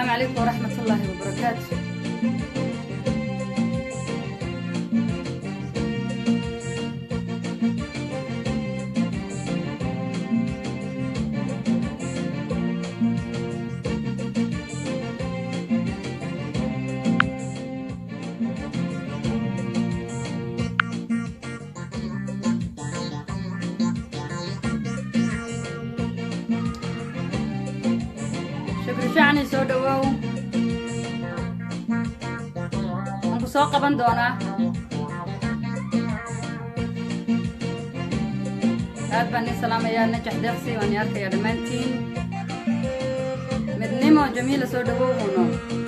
السلام عليكم ورحمة الله وبركاته shukri shacni soo dhawow waan ku soo qaban doonaa aad baan ii salaamayaa najax deeqsi waan ii arkayaa dhammaantiin midnimo jamiila soo dhawow uno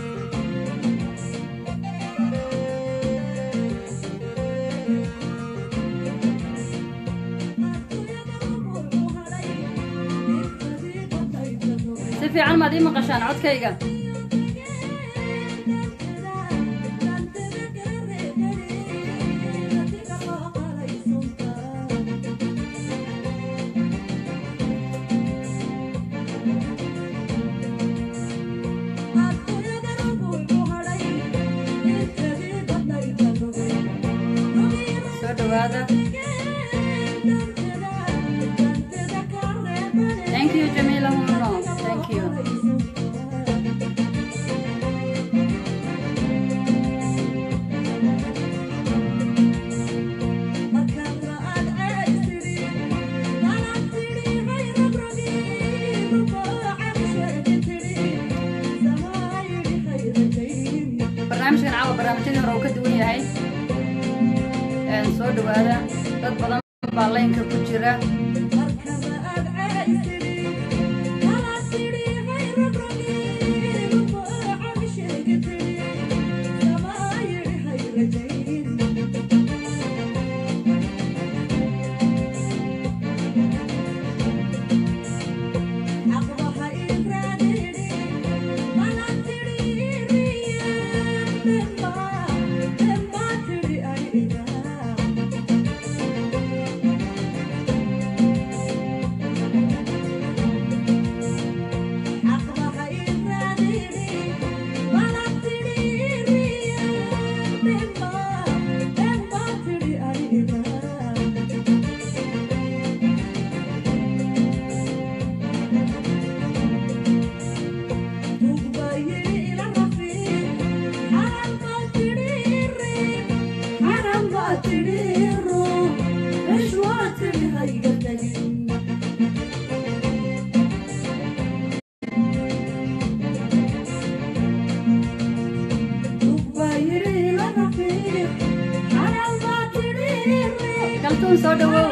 si fiican maad ii maqashaan codkayga soo dhawaada thank you jamiila uno thank you barnaamijkan caawa barnaamijyadii hore uu ka duwan yahay Een, soo dhawaada dad badan baa laynka ku jira kaltuun soo dhawow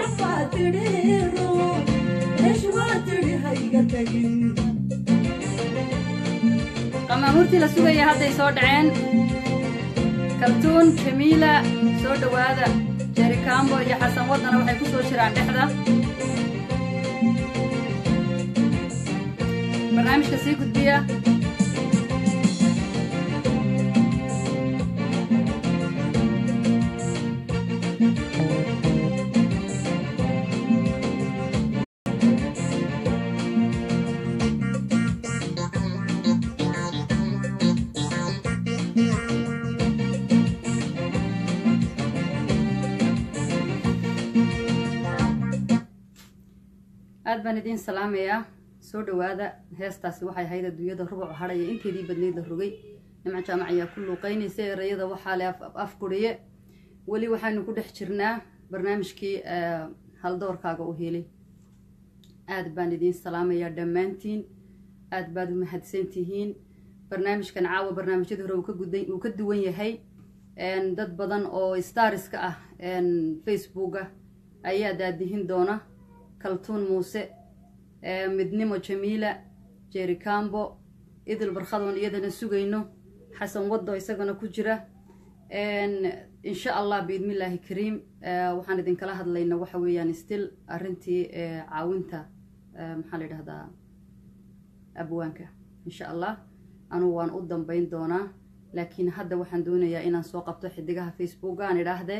qamaamuurtii la sugaya hadday soo dhaceen kaltuun jamiila soo dhawaada jerikaambo iyo xasan waddana waxay ku soo jiraan dhexda barnaamijka sii gudbiya aad baan idiin salaamayaa soo dhawaada heestaasi waxay ahayd adduunyada rubuc hadhaya inteedii badnayd la rogay nimco jaamac ayaa ku luuqaynaysa erayada waxaa le afguriye weli waxaynu ku dhex jirnaa barnaamijkii eh, haldoorkaaga u helay aad baan idiin salaamayaa dhammaantiin aad baad u mahadsan tihiin barnaamijkan caawa barnaamijyada hore uu ka gudan- uu ka duwan yahay En, dad badan oo stariska ah en, facebooka ayaa daadihin doona kaltuun muuse eh, midnimo jamiila jeri cambo idil barkhadoon iyadana sugayno xasan waddo isagana ku jira En, insha allah biidmillaahi kariim eh, waxaan idinkala hadlayna waxa weeyaan still arrintii eh, caawinta eh, maxaa la yidhahdaa abwaanka insha allah anugu waan u dambayn doonaa laakiin hadda waxaan doonayaa inaan soo qabto xidigaha facebook aan idhaahdee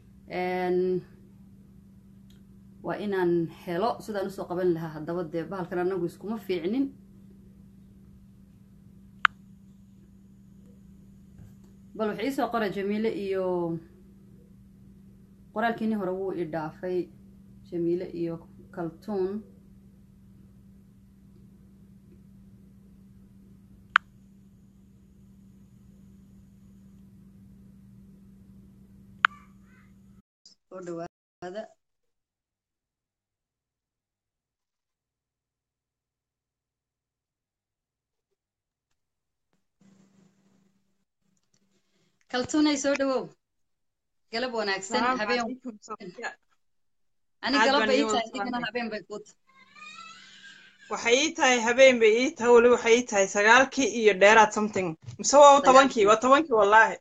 waa inaan helo sidaan usoo qaban lahaa haddaba dee bahalkan anagu iskuma fiicnin bal wax iisoo qora jamiile iyo qoraalkiinii hore wuu i dhaafay jamiile iyo kaltuun soo dhawaada kaltuunay soo dhawow galab wanaagsan habeen ani galabba ii tahay adigana habeen bay kuu tahay waxay ii tahay habeen bay ii tahay weli waxay ii tahay sagaalkii iyo dheeraad something mise waa tobankii waa tobankii wallaahi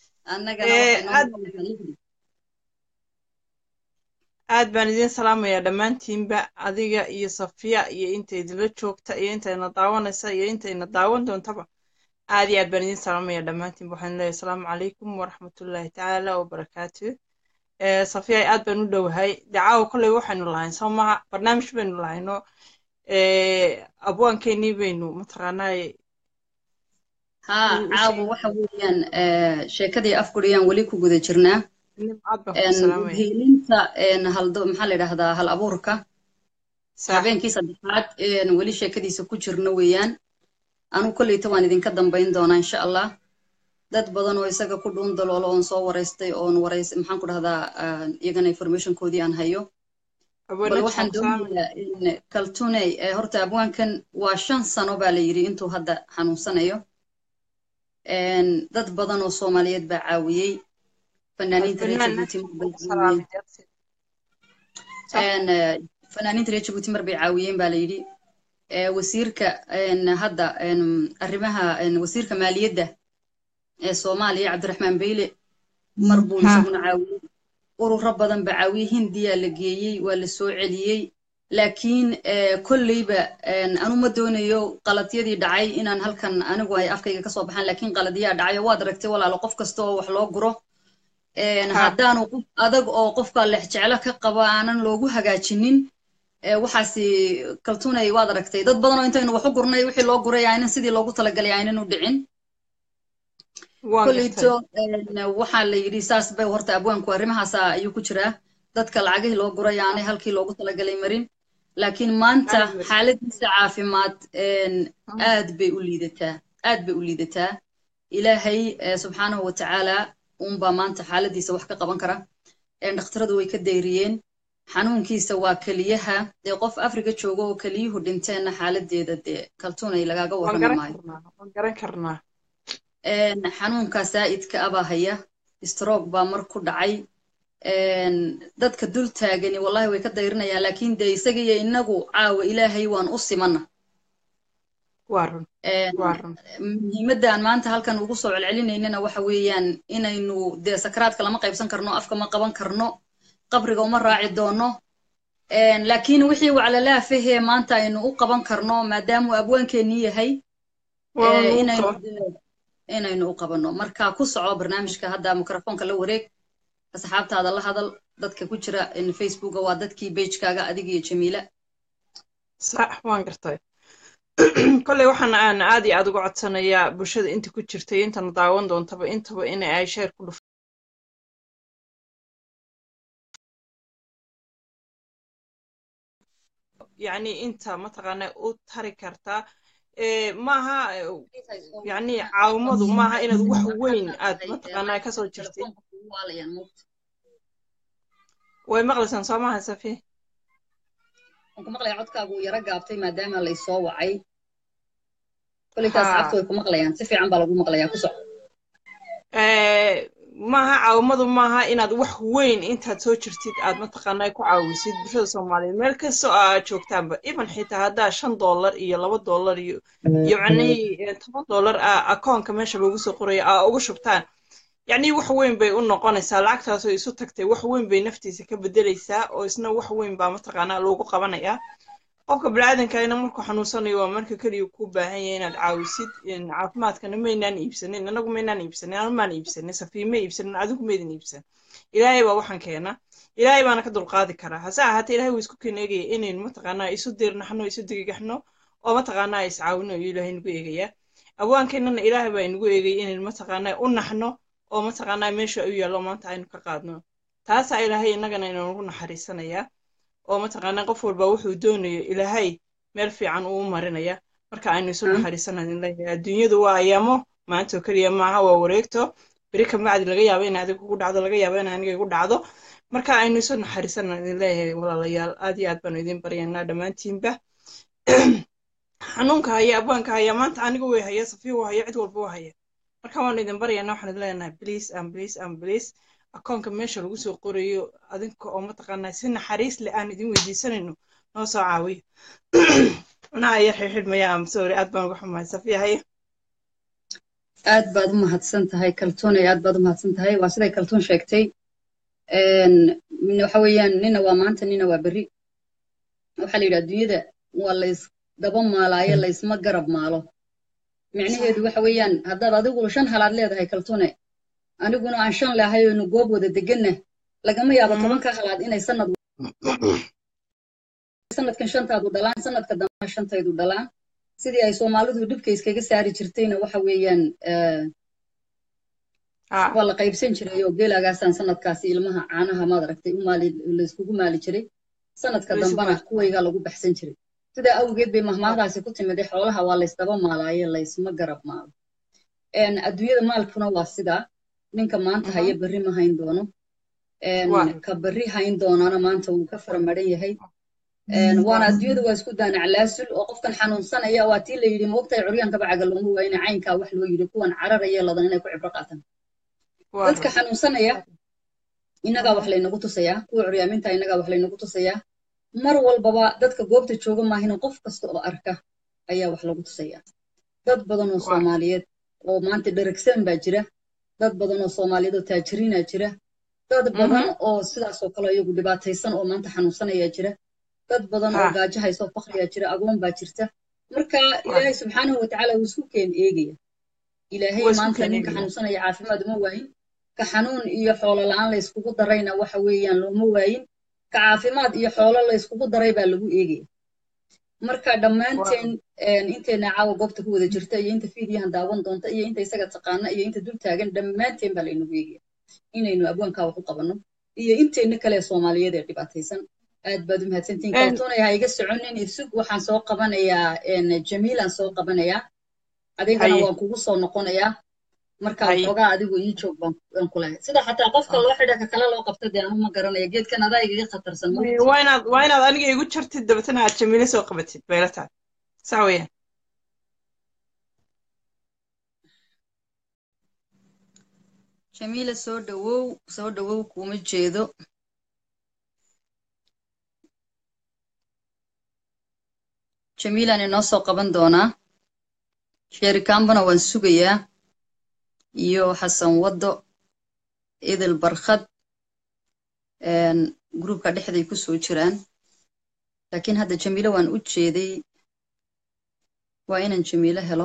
aad baan idiin salaamayaa dhammaantiinba adiga iyo safiya iyo inta idinla joogta iyo intayna daawanaysa iyo intayna daawan doontaba aad iyo aad baan idiin salaamaya dhammaantiinba waxaan leeyahay asalaamu calaykum waraxmatullaahi tacaala wabarakaatu safiya aad baan u dhowahay dacaawo kolley waxaynu lahayn soo maha barnaamij baynu lahayno abwaankeenii baynu mataqaanaaye haa caawa waxa weeyaan sheekadii afguriyaan weli ku guda jirnaa hiilinta haldo maxaa la yidhahdaa hal abuurka habeenkii saddexaad weli sheekadiisa ku jirno weeyaan anu kolleyta waan idinka dambayn doonaa insha allah dad badan oo isaga ku dhuun daloolo oon soo waraystay oon warays maxaan ku dhahdaa iyagana informationkoodii aan hayo bal waxaan doonayaa in kaltuney horta abwaankan waa shan sano baa la yidhi intuu hadda xanuunsanayo dad badan oo soomaaliyeed baa caawiyey fanaaniinta reer jabuuti fanaaniinta reer jabuuti mar bay caawiyeen baa la yidhi wasiirka hadda arrimaha wasiirka maaliyadda ee soomaaliya cabdiraxmaan beyle mar buu isaguna caawiyey ururo badan ba caawiyey hindiyaa la geeyey waa la soo celiyey laakiin kolleyba anu ma doonayo qaladyadii dhacay inaan halkan anigu ay afkayga kasoo baxaan laakiin qaladiyaa dhacayo waad aragtay walaalo qof kasta oo wax loo guro haddaanu qof adag oo qofka lexjeclo ka qaba aanan loogu hagaajinin waxaasi kaltunay waad aragtay dad badan oo intaynu wax u gurnay wixii loo guray aynan sidii loogu talagalay aynan u dhicin kolleyto waxaa la yidhi saas bay horta abwaanku arrimahaasa ayuu ku jiraa dadka lacagihii loo guray aanay halkii loogu talagalay marin laakiin maanta xaaladiisa caafimaad aad bay u liidataa aad bay u liidataa ilaahay subxaanahu wa tacaala unbaa maanta xaaladiisa wax ka qaban kara dhakhtaradu way ka dayriyeen xanuunkiisa waa keliyaha dee qof africa jooga oo keliyuhu dhinteenna xaaladeeda dee kaltunay lagaaga warrami maayo xanuunka saa'idka abaa haya stroog baa mar ku dhacay dadka dul taagani wallahi way ka dayrinayaan laakiin dee isaga iyo inagu caawa ilaahay waan u simana muhiimaddan maanta halkan ugu soo celcelinaynana waxa weeyaan inaynu dee sakaraadka lama qaybsan karno afka ma qaban karno qabriga uma raaci doono laakiin wixii waclalaafahee maanta aynu u qaban karno maadaamuu abwaankeenii yahay inaynu u qabanno marka ku soco barnaamijka hadda mikrofoonka la wareeg asxaabtaada la hadal dadka ku jira facebooka waa dadkii beijkaaga adiga iyo jamiila sax waan gartay kolley waxaan aan aad iyo aad uga codsanayaa bulshada inta ku jirtay intana daawan doontaba intaba in ay sheer ku dhuf yani inta mataqaana u tari kartaa maaha yani caawimadu maaha inaad wax weyn aad mataqaanaa kasoo jirtid way maqlaysaan soo maaha safi waan ku maqlaya codkaagu yaro gaabtay maadaama laysoo wacay koleyta asxaabta way ku maqlayaan si fiican baa lagu maqlayaa ku soco maaha caawimadu maaha inaad wax weyn intaad soo jirtid aad mataqaanaa ku caawisid bulshada soomaaliyeed meel kastoo aad joogtaanba even xitaa haddaa shan dollar iyo laba dollar iyo iyo macnihii toban dollar akoonka meesha lagu soo qoraya aa uga shubtaan yacni wax weyn bay u noqonaysaa lacagtaasoo isu tagtay wax weyn bay naftiisa ka bedelaysaa oo isna wax weyn baa mataqaanaa loogu qabanayaa qofka biniaadankaina markuu xanuunsanayo waa marka keliya ku baahan yahay inaad caawisid caafimaadkana maynaan iibsanin anagu maynaan iibsanin anu maan iibsanin safiin ma iibsanin adigu maydin iibsan ilaahay baa waxaan keena ilaahay baana ka dulqaadi karaa hase ahaatee ilahay wuu isku keeneegaya inaynu mataqaanaa isu dirnaxno isu digigaxno oo mataqaanaa is caawino iyo ilaahay nagu eegaya abwaankeennana ilaahay baa inagu eegay inaynu mataqaanaa u naxno oo mataqaanaa meesha u yaallo maanta aynu ka qaadno taasaa ilaahay innagana inanugu naxariisanayaa oo mataqaanaa qof walba wuxuu doonayo ilaahay meel fiican uu marinaya marka aynu isu naxariisanayn leeyahay adduunyadu waa ayaamo maantoo keliya maaha waa wareegto beri ka bacdi laga yaabo in adiga kugu dhacdo laga yaabo in aniga igu dhacdo marka aynu isu naxariisanayn idin leeyahay walaalayaal aad iyo aad baanu idin baryaynaa dhammaantiinba xanuunka haya abwaanka haya maanta aniga way haya safiya waa haya cid walba waa haya marka waanu idin baryaynaa waxaan idin leenahay please and please and please akoonka meesha lagu soo qorayo adinka oo mataqaanaa si naxariis leh aan idin weydiisanayno noo soo caawiya anaa yar xidhxidhmaya am sorry aad baan uga xumahay safiya haya aad baad u mahadsan tahay kaltuunay aad baad u mahadsan tahay waa siday kaltuun sheegtay waxa weeyaan nina waa maanta nina waa berri waxaa la yidhi adduunyada waa lays daba maalaayo laysma garab maalo micnaheedu waxa weeyaan haddaad adigu shan halaad leedahay kaltuune aniguna aan shan leahay oynu goob wada deganna lagama yaabo tobanka halaad inay sanad sanadkan shantaadu dhalaan sanadka dambena shantaydu dhalaan sidii ay soomaalidu dhibka iskaga saari jirtayna waxa weeyaan waa la qaybsan jiray oo geelagaasaan sanadkaasi ilmaha caanaha maad aragtay u maali layskugu maali jiray sanadka dambena kuwayga lagu baxsan jiray sidaa awgeed bay mahmaadaasi ku timid xoolaha waa laysdaba maalaaye laysma garab maalo adduunyada maalkuna waa sidaa ninka maanta haya berri ma hayn doono ka berri hayn doonana maanta wuu ka faramaran yahay waana adduunyada waa isku daanac laasul oo qofkan xanuunsanaya waa tii la yidhi moogtahay curyaanka bacaga looma waayina caynkaa wax loo yidhi kuwan cararaya ladan inay ku cibro qaataan dadka xanuunsanaya innagaa wax laynagu tusayaa kuwa curyaaminta innagaa wax laynagu tusayaa mar walbaba dadka goobta jooga maahina qof kasta oo arka ayaa wax lagu tusayaa dad badan oo soomaaliyeed oo maanta dheragsan baa jira dad badan oo soomaaliyeed oo taajiriinaa jira dad badan oo sidaasoo kale iyagu dhibaataysan oo maanta xanuunsanayaa jira dad badan oo gaajo hayso fakriyaa jira agoon baa jirta marka ilaahay subxaanahu watacaala wuu isku keen eegaya ilaahay maanta ninka xanuunsanaya caafimaad uma waayin ka xanuun iyo xoolo la-aan layskugu darayna waxa weeyaan looma waayin ka caafimaad iyo xoolo layskugu daray baa lagu eegaya marka dhammaanteen intayna caawa goobta ku wada jirta iyo inta fiidiyahan daawan doonta iyo inta isaga taqaana iyo inta dul taagan dhammaanteen baa laynagu eegaya inaynu abwaankaa wax u qabanno iyo intayna kale soomaaliyeed ee dhibaataysan aad baad u mahadsantiin kaltuunay ha iga soconin isug waxaan soo qabanayaa jamiilaan soo qabanayaa adigana waan kugu soo noqonayaa markaa xoogaa adigu ii joog baan ku lahay sida xataa qofka loo xidha ka kale loo qabta dee anu ma garanaya geedkan adaa igaga khatarsan waa inaad waa inaad aniga igu jartid dabeetana aad jamiile soo qabatid bayla tahay sax weeyaan jamiila soo dhawow soo dhawow kuma jeedo jamiilaan inoo soo qaban doonaa sheerikaanbana waan sugayaa iyo xasan waddo idil barkhad gruubka dhexday ku soo jiraan laakiin hadda jamiilo waan u jeeday waa inaan jamiilo helo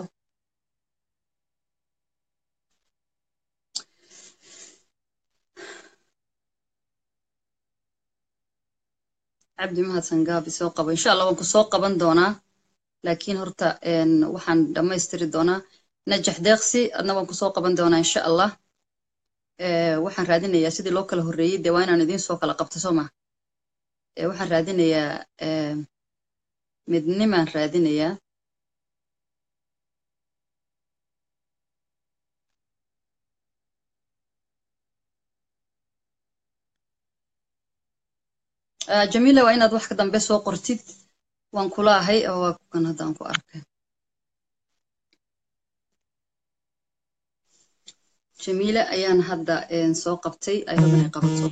cabdi mahadsan gaabi soo qabo insha allah waan ku soo qaban doonaa laakiin horta waxaan dhammaystiri doonaa najax deeqsi adna waan kusoo qaban doonaa insha allah waxaan raadinayaa sidii loo kala horreeyey dee waa inaan idiin soo kala qabto soo maa waxaan raadinayaa midnimaan raadinayaa jamiila waa inaad wax ka dambe soo qortid waan kula ahay oo waa kukan haddaan ku arkay jamiile ayaan hadda soo qabtay ay rab inay qabato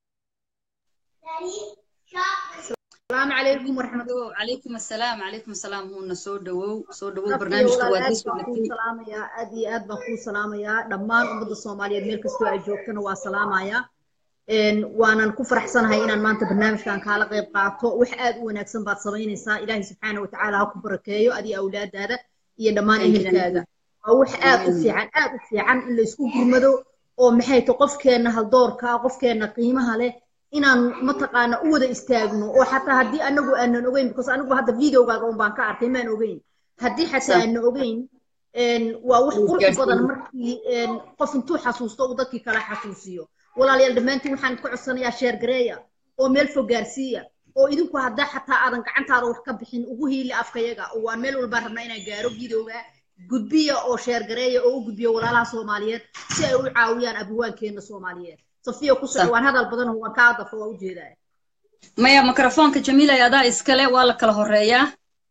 السلام عليكم ورحمة الله عليكم السلام عليكم السلام هو سو دwow soo dhawow barnaamijka waad soo salaamaya aad iyo aad baan kuu salaamayaa dhammaan ummadda soomaaliyeed meel kastoo ay joogtana waa salaamayaa waanan ku faraxsanahay inaan maanta barnaamijkan kaala qayb qaato wax aad u wanaagsan baad samaynaysaa ilaahay subxaana watacaala ha ku barakeeyo adiga awlaadaada iyo dhammaan ehelkaaga waa wax aad u fiican aad u fiican in laysku gurmado oo maxay to qofkeenna haldoorka qofkeenna qiimaha leh inaan mataqaana u wada istaagno oo xataa haddii anagu aanan ogeyn because anigu hadda videogaaga un baan ka arkay maan ogeyn haddii xataa aanan ogeyn waa wax qurux badan markii qof intuu xasuusto uu dadkii kala xasuusiyo walaalayaal dhammaantiin waxaan idinku codsanayaa sheer gareeya oo meel fog gaarsiiya oo idinku haddaa xataa aadan gacantaada wax ka bixin ugu hiili afkayaga oo waan meel walbaan rabnaa inaan gaaro videoga gudbiya oo sheer gareeya oo u gudbiya walaalaha soomaaliyeed si ay u caawiyaan abuwaankeenna soomaaliyeed safiya ku soco waan hadal badan waan kaa dafo waa ujeedaa maya mikrofoonka jamiilay adaa iskale waa la kala horeeyaa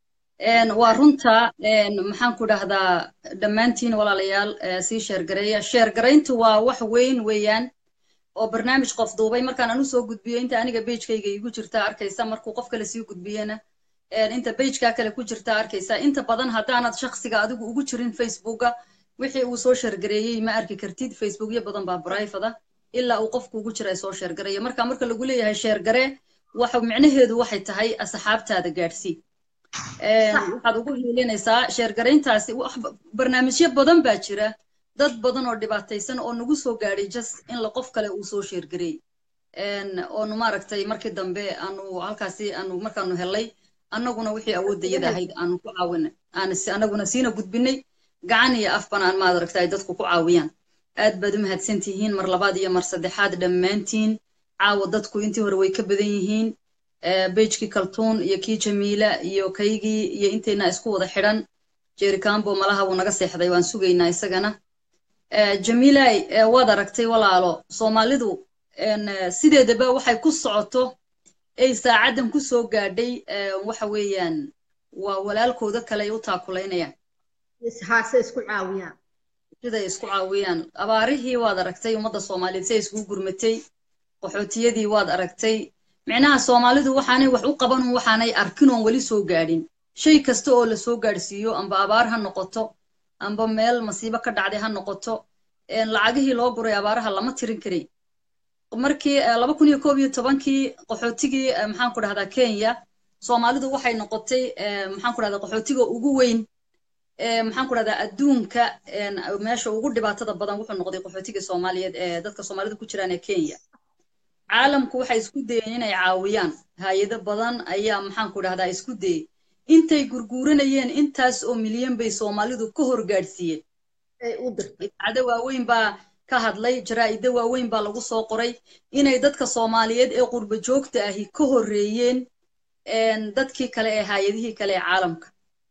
waa runta maxaan ku dhahdaa dhammaantiin walaalayaal sii sheergareeya sheergarayntu waa wax weyn weeyaan oo barnaamij qof duubay markaan anu soo gudbiyo inta aniga beijkayga igu jirta arkaysa markuu qof kale sii gudbiyena inta beijkaa kale ku jirta arkaysa inta badan haddaanad shaksiga adigu ugu jirin facebooka wixii uu soo sheergareeyey ma arki kartid facebookyo badan baa brifada ilaa uu qofku ugu jira soo sheergareeya marka marka lagu leeyahay sheergare waxa micnaheedu waxay tahay asxaabtaada gaadhsii waxaad ugu hiilinaysaa sheergarayntaasi barnaamijyo badan baa jira dad badan oo dhibaataysan oo nagu soo gaadhay just in la qof kale uu soo sheergareey oonu maaragtay markii dambe aanu halkaasi aanu markaanu helay annaguna wixii awooddayada ahayd aanu ku caawinay annaguna siina gudbinay gacan iyo afban aan maadaragtay dadku ku caawiyaan aad baad u mahadsantihiin mar labaad iyo mar saddexaad dhammaantiin caawa dadku intii hore way ka badan yihiin beijkii kaltuun iyo kii jamiila iyo kaygii iyo intayna isku wada xidhan jericambo malaha wuu naga seexday waan sugaynaa isagana jamiilay waad aragtay walaalo soomaalidu sideedaba waxay ku socoto ay saacaddan ku soo gaadhay waxa weeyaan waa walaalkooda kale ay u taakulaynayaan haase isku caawiyaan siday isku caawiyaan abaarihii waad aragtay ummadda soomaaliyeed siday iskugu gurmatay qaxootiyadii waad aragtay micnaha soomaalidu waxaanay wax u qabanun waxaanay arkin oon weli soo gaadhin shay kasta oo la soo gaadhsiiyo amba abaar ha noqoto amba meel masiibo ka dhacday ha noqoto lacagihii loo guray abaaraha lama tirin karay markii laba kun iyo koob iyo tobankii qaxootigii maxaan ku dhahdaa kenya soomaalidu waxay noqotay maxaan ku dhahdaa qaxootiga ugu weyn maxaan ku dhahdaa adduunka meesha ugu dhibaatada badan wuxuu noqday qaxootiga soomaaliyeed ee dadka soomaalida ku jiraan ee kenya caalamku waxay isku dayeen inay caawiyaan hay-ado badan ayaa maxaan ku dhahdaa isku dayey intay gurguuranayeen intaas oo milyan bay soomaalidu ka hor gaadhsiiyeen idaacado waaweyn baa ka hadlay jaraa'ido waaweyn baa lagu soo qoray inay dadka soomaaliyeed ee qurba joogta ahi ka horreeyeen dadkii kale ee hay-adihii kale ee caalamka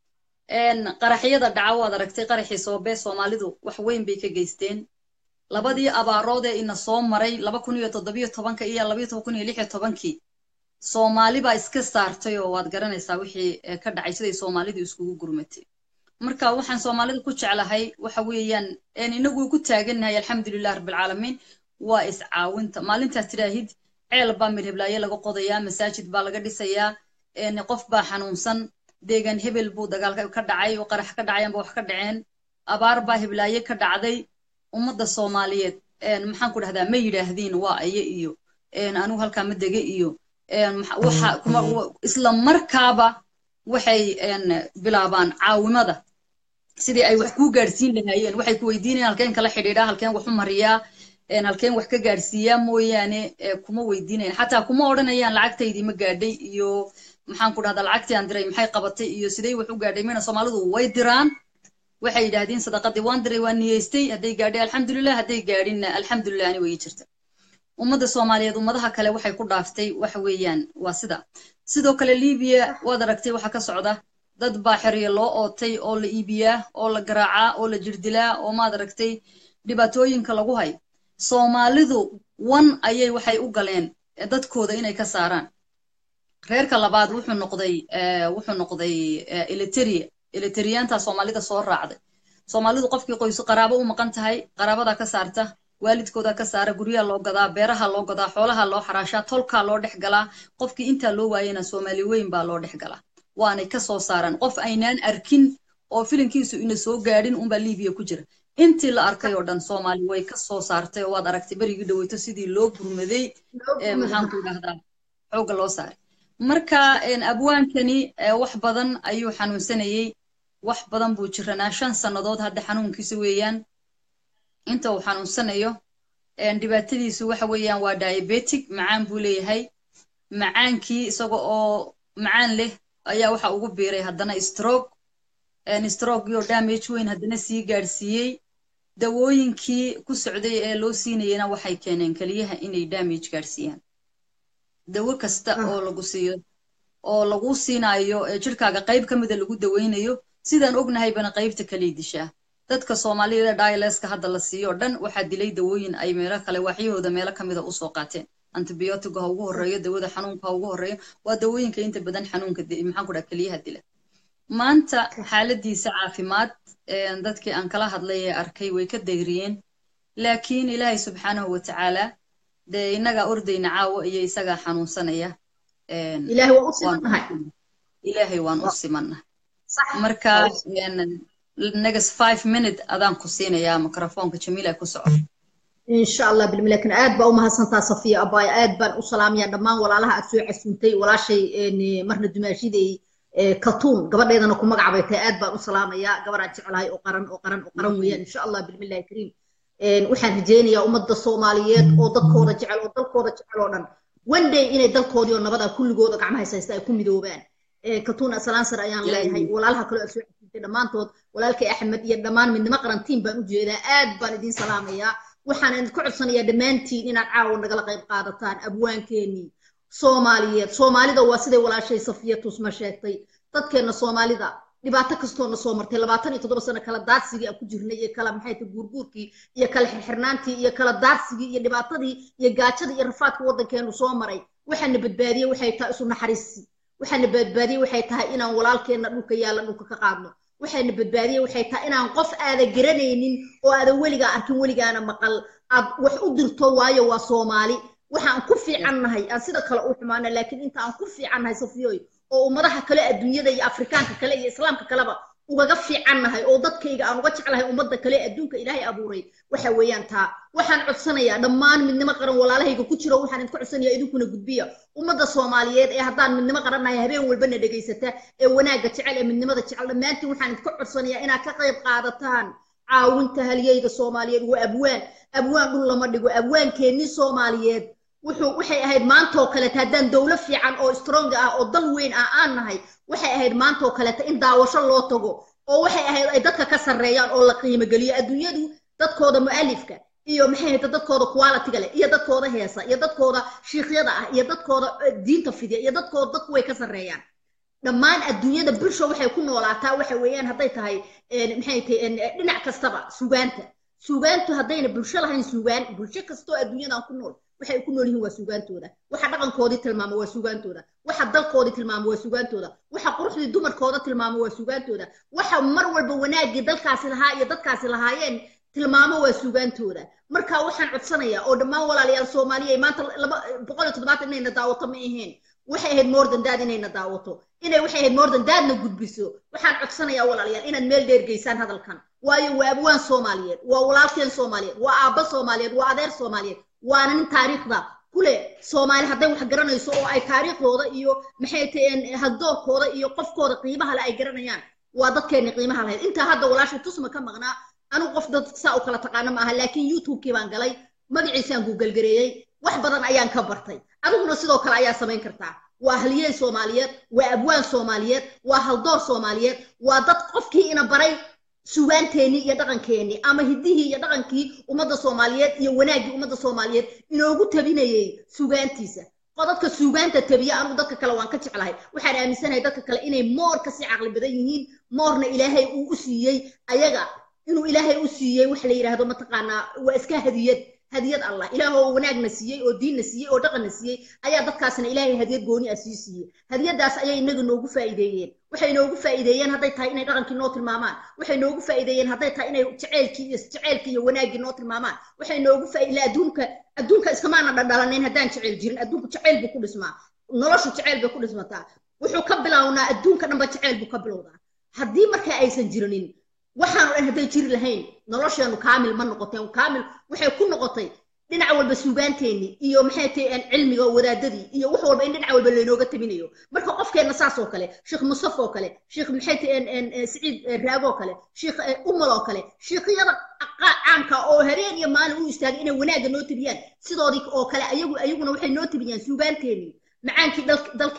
qaraxyada dhaca waad aragtay qaraxii soobee soomaalidu wax weyn bay ka geysteen labadii abaarood ee ina soo maray laba kun iyo toddobiyo tobanka iyo labayo toban kun iyo lix iyo tobankii soomaali baa iska saartay oo waad garanaysaa wixii ka dhacay siday soomaalidu iskugu gurmatay marka waxaan soomaalida ku jeclahay waxa weeyaan inagu ku taagannahay alxamdulilah rabbilcaalamiin waa iscaawinta maalintaas tidhaahid ceel baa midheblaaye laga qodayaa masaajid baa laga dhisayaa qof baa xanuunsan deegaan hebel buu dagaal ka dhacay oo qarax ka dhacay amba wax ka dhaceen abaar baa heblaaye ka dhacday ummadda soomaaliyeed maxaan ku dhahdaa ma yidhaahdiin waa aye iyo anigu halkaa ma dege iyo isla markaaba waxay bilaabaan caawimada sidii ay wax kuu gaadhsiin lahaayeen waxay ku weydiinayaan halkeen kala xidhiidhaa halkeen wax u mariyaa halkeen wax ka gaadhsiiyaa mooyaane kuma weydiinayan xataa kuma odhanayaan lacagtaydii ma gaadhay iyo maxaan ku dhahdaa lacagtii aan diray maxay qabatay iyo sidey wax u gaadhay mina soomaalidu way diraan waxay yidhaahdeen sadaqadii waan diray waan niyeystay hadday gaadhay alxamdulilah hadday gaadhinna alxamdulilah ani way jirta ummadda soomaaliyeed ummadaha kale waxay ku dhaaftay waxa weeyaan waa sida sidoo kale libiya waad aragtay waxa ka socda dad baa xeryo loo ootay oo la iibiyaa oo la garaacaa oo la jirdilaa oo maad aragtay dhibaatooyinka lagu hay soomaalidu wan ayay waxay u galeen dadkooda inay ka saaraan reerka labaad wuxuu noqday wuxuu noqday eliteria eliteriyaanta soomaalida soo raacday soomaalidu qofkii qoysu qaraabo u maqan tahay qaraabadaa ka saarta waalidkooda ka saara guryaha loo gadaa beeraha loo gadaa xoolaha loo xaraashaa tolkaa loo dhex galaa qofkii intaa loo waayena soomaali weyn baa loo dhex galaa waanay ka soo saaraan qof aynaan arkin oo filinkiisu ina soo gaadhin unbaa libiya ku jira intii la arkay oo dhan soomaali way ka soo saartay oo waad aragtay berigii dhaweyto sidii loo gurmaday maxaanku idhahdaa xoogga loo saaray marka abwaankani wax badan ayuu xanuunsanayey wax badan buu jiranaa shan sannadood hadda xanuunkiisa weeyaan inta uu xanuunsanayo dhibaatadiisu waxa weeyaan waa diabetic macaan buu leeyahay macaankii isaga oo macaan leh ayaa waxa ugu biiray haddana stroke stroke iyo damage weyn haddana sii gaadhsiiyey dawooyinkii ku socday ee loo siinayena waxay keeneen keliyaha inay damage gaadhsiiyaan dawo kasta oo lagu siiyo oo lagu siinayo jirkaaga qayb ka mida lagu daweynayo sidaan ognahaybana qaybta kaley dishaa dadka soomaalida dialeska hadda la siiyo o dhan waxaa dilay dawooyin ay meelo kale waaxyahooda meelo ka mida usoo qaateen antibiotiga ha ugu horreeyo dawada xanuunka ha ugu horreeyo waa dawooyinka inta badan xanuunka maxaan ku dhaha keliyaha dila maanta xaaladiisa caafimaad dadkii aan kala hadlay ee arkay way ka dayriyeen laakiin ilaahay subxaanahu watacaala dee innagaa ordayna caawo iyo isagaa xanuunsanaya ilaahay waan u simannahay marka next five minute adaan ku siinayaa microfoonka jamiila ku soco insha allah bilmilakin aad baa u mahadsantaa safiya abaya aad baan u salaamayaa dhammaan walaalaha aad soo casuuntay walaashay marna dumaashiday kaltuun gabadheedana ku magacbay tahay aad baan u salaamayaa gabadhaan jeclahay oo qaran oo qaran oo qaran weeyaan insha allah bilmillahi kariim waxaan rajaynayaa ummadda soomaaliyeed oo dadkooda jecel oo dalkooda jecel oo dhan one day inay dalkoodii oo nabada kulligooda gacmaha haysta ay ku midoobaan kaltuun asalansar ayaan leeyahay walaalaha kaloo aad soo casuuntay dhammaantood walaalkay axmed iyo dhammaan midnimo qarantiin baan u jeedaa aad baan idiin salaamayaa waxaan idinku codsanayaa dhammaantiin inaad caawa nagala qayb qaadataan abwaankeenii soomaaliyeed soomaalida waa siday walaashay safiya tusma sheegtay dadkeenna soomaalida dhibaato kastoona soo martay labaatan iyo toddoba sano kala daadsigii aan ku jirnay iyo kala maxay tahay guurguurkii iyo kala xirxirnaantii iyo kala daadsigii iyo dhibaatadii iyo gaajadii iyo rafaadka waddankeenu soo maray waxaana badbaadiyey waxay tahay isu naxariisi waxaana badbaadiyey waxay tahay inaan walaalkeenna dhulka yaalla dhulka ka qaadno waxayna badbaadiyey waxay tahay inaan qof aada garanaynin oo aada weligaa arkin weligaana maqal aad wax u dirto waayo waa soomaali waxaan ku fiicannahay aan sida kale u xumaana laakiin inta aan ku fiicannahay safiyoy oo ummadaha kale adduunyada iyo afrikaanka kale iyo islaamka kaleba ugaga fiicannahay oo dadkayga aan uga jeclahay ummadda kale adduunka ilaahay abuuray waxa weeyaan taa waxaan codsanayaa dhammaan midnimo qaran walaalahayga ku jiro waxaan idinku codsanayaa idinkuna gudbiya ummadda soomaaliyeed ee haddaan midnimo qarannahay habeen walbana dhegaysata ee wanaagga jecel ee midnimada jecel dhammaantiin waxaan idinku codsanayaa inaad ka qayb qaadataan caawinta halyeyda soomaaliyeed waa abwaan abwaan dhul lama dhigo abwaankeenni soomaaliyeed wuxuu waxay ahayd maantoo kaleta haddaan dowlo fiican oo strong ah oo dal weyn ah aan nahay waxay ahayd maantoo kaleta in daawasho loo tago oo waxay ahayd ay dadka ka sarreeyaan oo la qiimo geliyo adduunyadu dadkooda mu'alifka iyo maxay ahayd dadkooda quality-ga leh iyo dadkooda heesa iyo dadkooda shiikhyada ah iyo dadkooda diinta fidya iyo dadkooda dadku way ka sarreeyaan dhammaan adduunyada bulsha waxay ku noolaataa waxa weeyaan hadday tahay maxay tahay dhinac kastaba sugaanta sugaantu haddayna bulsho lahayn sugaan bulsho kastoo adduunyadan ku nool waxay ku nool yihiin waa sugaantooda waxa dhaqankoodii tilmaama waa sugaantooda waxa dalkoodii tilmaama waa sugaantooda waxa quruxdii dumarkooda tilmaama waa sugaantooda waxa mar walba wanaaggii dalkaasi lahaa iyo dadkaasi lahaayeen tilmaamo waa sugaantooda marka waxaan codsanayaa oo dhammaan walaalayaal soomaaliya maanta laba boqol iyo toddobaatan inayna daawato ma ahayn waxay ahayd moordan daad inayna daawato inay waxay ahayd moordan daadna gudbiso waxaan codsanayaa walaalayaal inaad meel dheer geysaan hadalkan waayo waa abwaan soomaaliyeed waa walaalkeen soomaaliyeed waa aabba soomaaliyeed waa adeer soomaaliyeed waana nin taariikhda kule soomaali hadday wax garanayso oo ay taariikhdooda iyo maxay taheen haddoorkooda iyo qofkooda qiimaha le ay garanayaan waa dadkeenni qiimaha lahayd intaa hadda walaashay tusma ka maqnaa anigu qof dad saa u kala taqaano maaha laakiin youtubekii baan galay magaciisaan guugalgareeyey wax badan ayaan ka bartay adiguna sidoo kale ayaa samayn kartaa waa haliyey soomaaliyeed waa abwaan soomaaliyeed waa haldoor soomaaliyeed waa dad qofkii ina baray sugaanteennii iyo dhaqankeennii ama hiddihii iyo dhaqankii ummadda soomaaliyeed iyo wanaaggii ummadda soomaaliyeed inoogu tabinayey sugaantiisa qodadka suugaanta tabiya anigu dadka kale waan ka jeclahay waxaan aaminsanahay dadka kale inay moor kasii caqli badan yihiin moorna ilaahay uu u siiyey ayaga inuu ilaahay u siiyey waxa la yidhaahdo mataqaanaa waa iska hadiyad hadiyad allah ilaah oo wanaagna siiyey oo diinna siiyey oo dhaqanna siiyey ayaa dadkaasna ilaahay hadiyad gooni ah sii siiyey hadiyadaas ayay inaga noogu faa'iideeyeen waxay noogu faa'iideeyeen hadday tahay inay dhaqankii noo tilmaamaan waxay noogu faa'iideeyeen hadday tahay inay jaceylkii iyo jaceylkii iyo wanaaggii noo tilmaamaan waxay noogu faa'iideen adduunka adduunka iskamaana dhadhalanayn haddaan jaceyl jirin adduunku jaceyl buu ku dhismaa noloshu jaceyl bay ku dhismataa wuxuu ka bilownaa adduunka dhanba jaceyl buu ka bilowdaa haddii markaa aysan jirinin waxaanu dhan hadday jiri lahayn nolosheenu kaamil ma noqoteen kaamil waxay ku noqotay dhinac walba suugaanteenni iyo maxay tahay cilmiga wadaadadii iyo wax walba in dhinac walba laynooga tabinayo marka qofkeenna saas oo kale sheekh musaf oo kale sheekh maxay tahay siciid raag oo kale sheekh umal oo kale sheekhyada caanka oo habeen iyo maalin u istaagay inay wanaagga noo tabiyaan sidoodii oo kale ayagu ayaguna waxay noo tabiyaan suugaanteenni macaankii dalkeena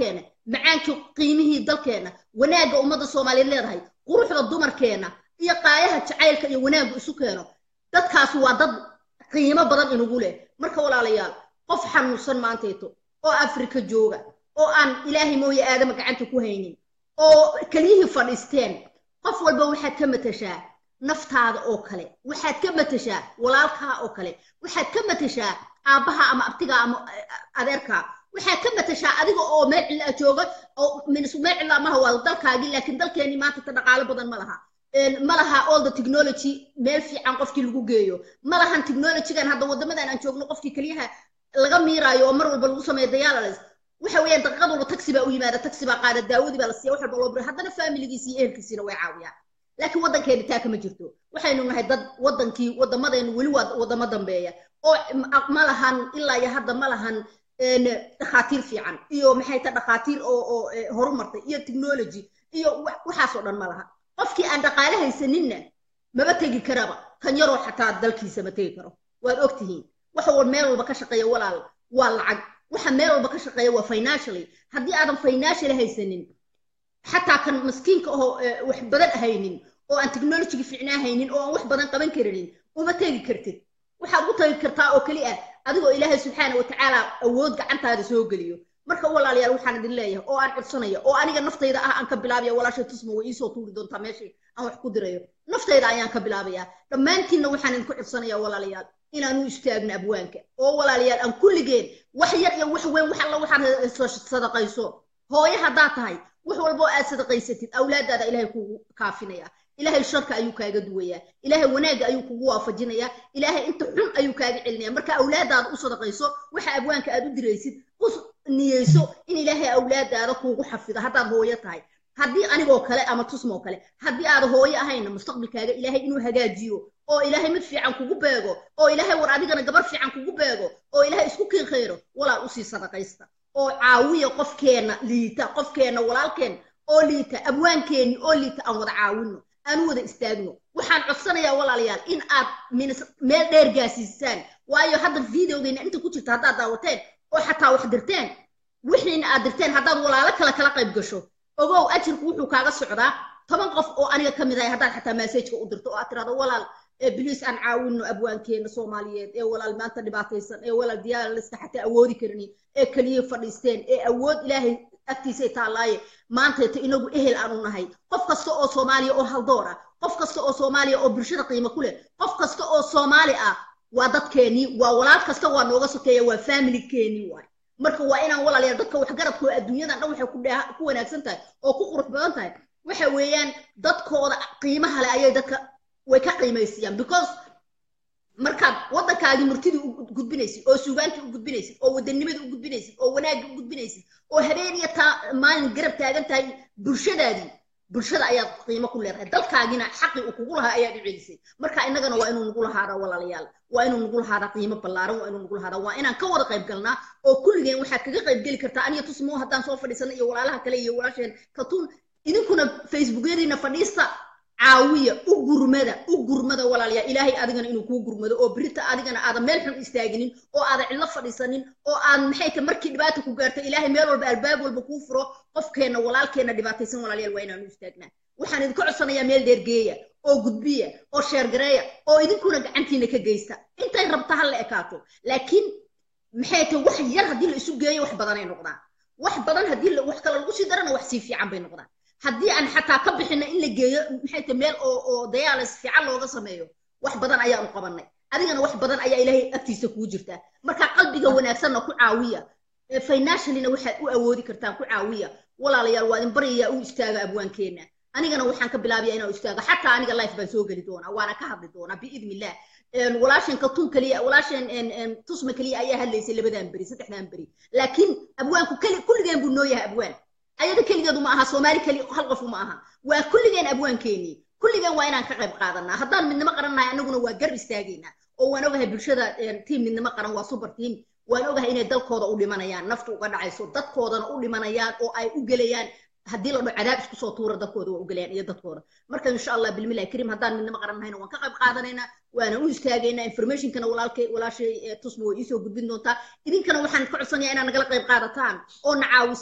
macaankii qiimihii dalkeenna wanaagga ummadda soomaaliyeed leedahay quruxda dumarkeenna iyo qaayaha jacaylka iyo wanaaggu isu keeno dadkaasi waa dad qiimo badan inugu leh marka walaalayaal qof xanuunsan maantayto oo afrika jooga oo aan ilaahay mooye aadama gacanta ku haynin oo keliyihii fadhiisteen qof walba waxaad ka matashaa naftaada oo kale waxaad ka matashaa walaalkaa oo kale waxaad ka matashaa aabbaha ama abtigaa ama adeerkaa waxaad ka matashaa adiga oo meel cilla jooga oo meel cilla maha waa dalkaagii laakiin dalkeenii maanta ta dhaqaalo badan ma laha ma laha all the technology meel fiican qofkii lagu geeyo ma lahan technologygan hadda waddamadan aan joogno qofkii keliyaha laga miiraayo oo mar walba lagu sameeyo dialysis waxa weeyaan daqiiqad walba taxi baa u yimaada taxi baa qaada daawadii baa la siiya wax walba loo biro haddana familigiisi iyo ehelkiisiina way caawiyaan laakiin waddankeeni taa kama jirto waxaynu nahay dad waddankii waddamadeennu weli waa waddamo dambeeya oo ma lahan ilaa iyo hadda ma lahan dhakhaatiir fiican iyo maxay ta dhakhaatiir oo oo horumartay iyo technology iyo waxaasoo dhan ma laha qofkii aan dhaqaale haysaninna maba tegi karaba kan yaroo xataa dalkiisa ma tegi karo waad og tihiin waxa wal meel walba ka shaqeeya walaal waa lacag waxa meel walba ka shaqeeya waa financially haddii aadan financially haysanin xataa kan maskiinka oo wax badan haynin oo aan technologyga fiicnaa haynin oo aan wax badan qaban karinin uma tegi kartid waxaad u tagi kartaa oo keli ah adigoo ilaahay subxaana watacaala awood gacantaada soo geliyo marka walaalayaal waxaan idin leeyahay oo aan codsanaya oo aniga naftayda ah aan ka bilaabaya walaashay tusma way iisoo tuuri doontaa meeshii aan wax ku dirayo naftayda ayaan ka bilaabayaa dhammaantiinna waxaan idinku codsanaya walaalayaal inaan u istaagno abwaanka oo walaalayaal aan kulligeen wax yar iyo wax weyn wax alla waxaad sadaqayso hooye haddaad tahay wax walba oo aad sadaqaysatid awlaadaada ilaahay kugu kaafinaya ilaahay sharka ayuu kaaga duwayaa ilaahay wanaagga ayuu kugu waafajinayaa ilaahay inta xun ayuu kaaga celinaya marka awlaadaada u sadaqayso waxa abwaanka aad u diraysid u niyeyso in ilaahay awlaadaada kuugu xafido haddaad hooyo tahay haddii anigoo kale ama tusmoo kale haddii aad hooyo ahayna mustaqbalkaaga ilaahay inuu hagaajiyo oo ilaahay mid fiican kugu beego oo ilaahay war adigana gabar fiican kugu beego oo ilaahay isku kiin khayro walaa usii sadaqaysta oo caawiya qofkeenna liita qofkeenna walaalkeen oo liita abwaankeenni oo liita aan wada caawinno aan wada istaagno waxaan codsanayaa walaalayaal in aad meel dheer gaasiisaan waayo hadda videogeena inta ku jirta haddaad daawateen oo xataa wax dirteen wixiina aad dirteen haddaad walaalo kale kala qayb gasho ogow ajirku wuxuu kaaga socdaa toban qof oo aniga ka mid ahay haddaad xataa massajka u dirto oo aad tirahdo walaal biliis aan caawinno abwaankeena soomaaliyeed ee walaal maanta dhibaataysan ee walaal diyaaraliska xataa awoodi karnin ee keliya fadhiisteen ee awood ilaahay agtiisay taallaaye maantayta inagu ehel aanu nahay qof kasta oo soomaaliya oo haldoor ah qof kasta oo soomaaliya oo bulshada qiimo ku leh qof kasta oo soomaali ah waa dadkeenii waa walaal kasta waa nooga sokeeya waa familikeenii waay marka waa inaan walaalayaal dadka waxgaradkooda adduunyadan dhan waxay ku ku wanaagsan tahay oo ku qurux badan tahay waxa weeyaan dadkooda qiimaha leh ayay dadka way ka qiimaysiyaan because markaad waddankaagii murtidii u gudbinaysid oo suugaantii u gudbinaysid oo wadanimadii u gudbinaysid oo wanaaggii u gudbinaysid oo habeen iyo taa maalin garab taagan tahay bulshadaadii bulshada ayaad qiimo ku leedahay dalkaagina xaqii uu kugu lahaa ayaad u celisay marka innagana waa inuu nagu lahaadaa walaalayaal waa inuu nagu lahaadaa qiimo ballaaran waa inuu nagu lahaadaa waa inaan ka wada qayb galnaa oo kulligeen waxaad kaga qayb geli kartaa aniga tusmoo haddaan soo fadhiisana iyo walaalaha kale iyo walaasheen katuun idinkuna facebookyadiina fadhiista caawiya u gurmada u gurmada walaalayaa ilaahay adigana inuu kuu gurmado oo berita adigana aadan meel xun istaaginin oo aadan cidlo fadhiisanin oo aad maxay ta markii dhibaata ku gaarto ilaahay meel walba albaab walba kuu furo qofkeenna walaalkeenna dhibaataysan walaalayaal waa inaanu istaagnaa waxaan idinka codsanayaa meel dheergeeya oo gudbiya oo sheergareeya oo idinkuna gacantiina ka geysta intay rabta ha la ekaato laakiin maxay ta wax yar haddii la isu geeyo wax badanay noqdaan wax badan haddii wax kale lagu sii darana wax sii fiican bay noqdaan haddii aan xataa ka bixino in la geeyo maxay tahay meel oo oo dayaalis fiican looga sameeyo wax badan ayaan u qabanay adigana wax badan ayaa ilaahay agtiisa kuu jirtaa marka qalbiga wanaagsanna ku caawiya financiallyna waxaad u awoodi kartaan ku caawiya walaalayaal waa idin baryayaa u istaaga abwaankeenna anigana waxaan ka bilaabaya inaan istaago xataa aniga life baan soo geli doonaa waana ka hadli doonaa biidni illah walaasheen katun keliya walaasheen tusma keliya ayaa hadlaysay labadan beri saddexdan beri laakiin abwaanku keli kulligeen buu noo yahay abwaan ayada keligeedu ma aha soomaali keli hal qofu ma aha waa kulligeen abwaankeenii kulligeen waa inaan ka qayb qaadanaa haddaan midnimo qarannahay annaguna waa garb istaageynaa oo waan ogahay bulshada tiim midnimo qaran waa super team waan ogahay inay dalkooda u dhimanayaan naftu uga dhacayso dadkoodana u dhimanayaan oo ay u gelayaan haddii la dho cadaab isku soo tuura dadkooda waa u gelayaan iyo dadkooda marka insha allah bilmillahi kariim haddaan midnimo qaran nahayna waan ka qayb qaadanaynaa waana u istaagaynaa informationkana walaalkay walaashay tusma way iisoo gudbin doontaa idinkana waxaan ka codsanayaa inaad nagala qayb qaadataan oo na caawisaan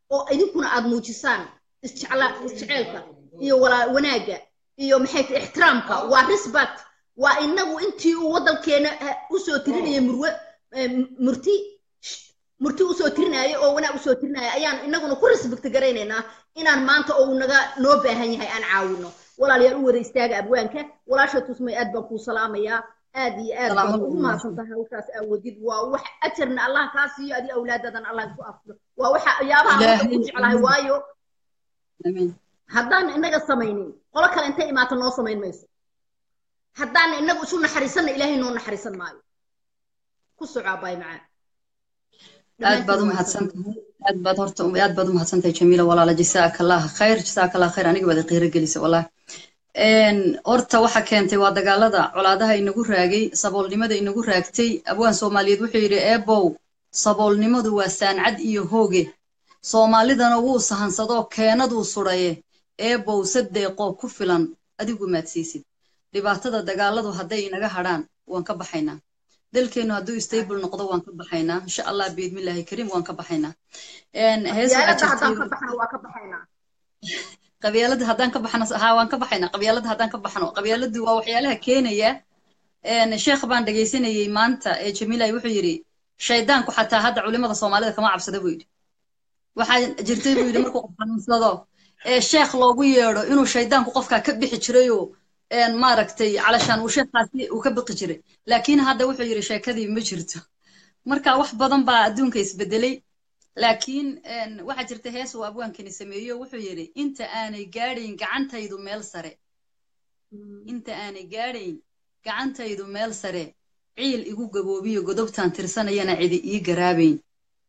oo idinkuna aad muujisaan isjecla isjeceelka iyo walaa wanaagga iyo maxay tahay ixtiraamka waa respect waa inagu intii uu waddankeena usoo tirinaya murwe murti murti usoo tirinaya oo wanaag usoo tirinaya ayaan inaguna ku respect garaynaynaa inaan maanta oo uu naga noo baahan yahay aan caawino walaalayaal u wada istaaga abwaanka walaasha tusmay aad baan kuu salaamayaa aad iyo aad baan ugu mahadsantahay hawshaas aawodid waa wax ajarna allah kaa siiyo adi awlaadadan allah isku afdo waa waxa yaabaha aan ku jeclahay waayo haddaan inaga samaynin qolo kale intay imaato noo samayn mayso haddaan inagu isu naxariisanna ilaahay noo naxariisan maayo ku soco abaay macaan aad baad u mahadsantahay aad baad horta aad baad u mahadsantahay jamiila walaala jasaaka allah khayr jasaaka allah khayr aniga baad qiiro gelisa wallahi horta waxa keentay waa dagaalada colaadaha inagu raagay saboolnimada inagu raagtay abwaan soomaaliyeed wuxuu yidhi eebow saboolnimadu waa saancad iyo hooge soomaalidana wuu sahansadoo keenaduu sudhaye eebow sadeeqoo ku filan adigu maadsiisid dhibaatada dagaaladu hadday inaga hadhaan waan ka baxaynaa dalkeennu hadduu stable noqdo waan ka baxaynaa insha allah biidmillaahi kariim waan ka baxaynaa qabyaalada haddaan ka baxno haa waan ka baxaynaa qabyaalada haddaan ka baxno qabyaaladu waa waxyaalaha keenaya sheekh baan dhegaysanayey maanta ee jamiilay wuxuu yidhi shaydaanku xataa hadda culimada soomaalida kama cabsada buu yidhi waxaa jirtay buu yidhi markuu qof xanuunsado ee sheekh loogu yeedho inuu shaydaanku qofkaa ka bixi jirayoo maaragtay calashaan uu sheekhaasi uu ka biqi jiray laakiin hadda wuxuu yidhi sheekadii ma jirto marka wax badan baa adduunka isbedelay laakiin waxaa jirta hees uu abwaankani sameeyo wuxuu yidhi inta aanay gaadhayn gacantaydu meel sare inta aanay gaadhayn gacantaydu meel sare ciil igu gaboobiyo godobtaan tirsanayana cidi ii garaabayn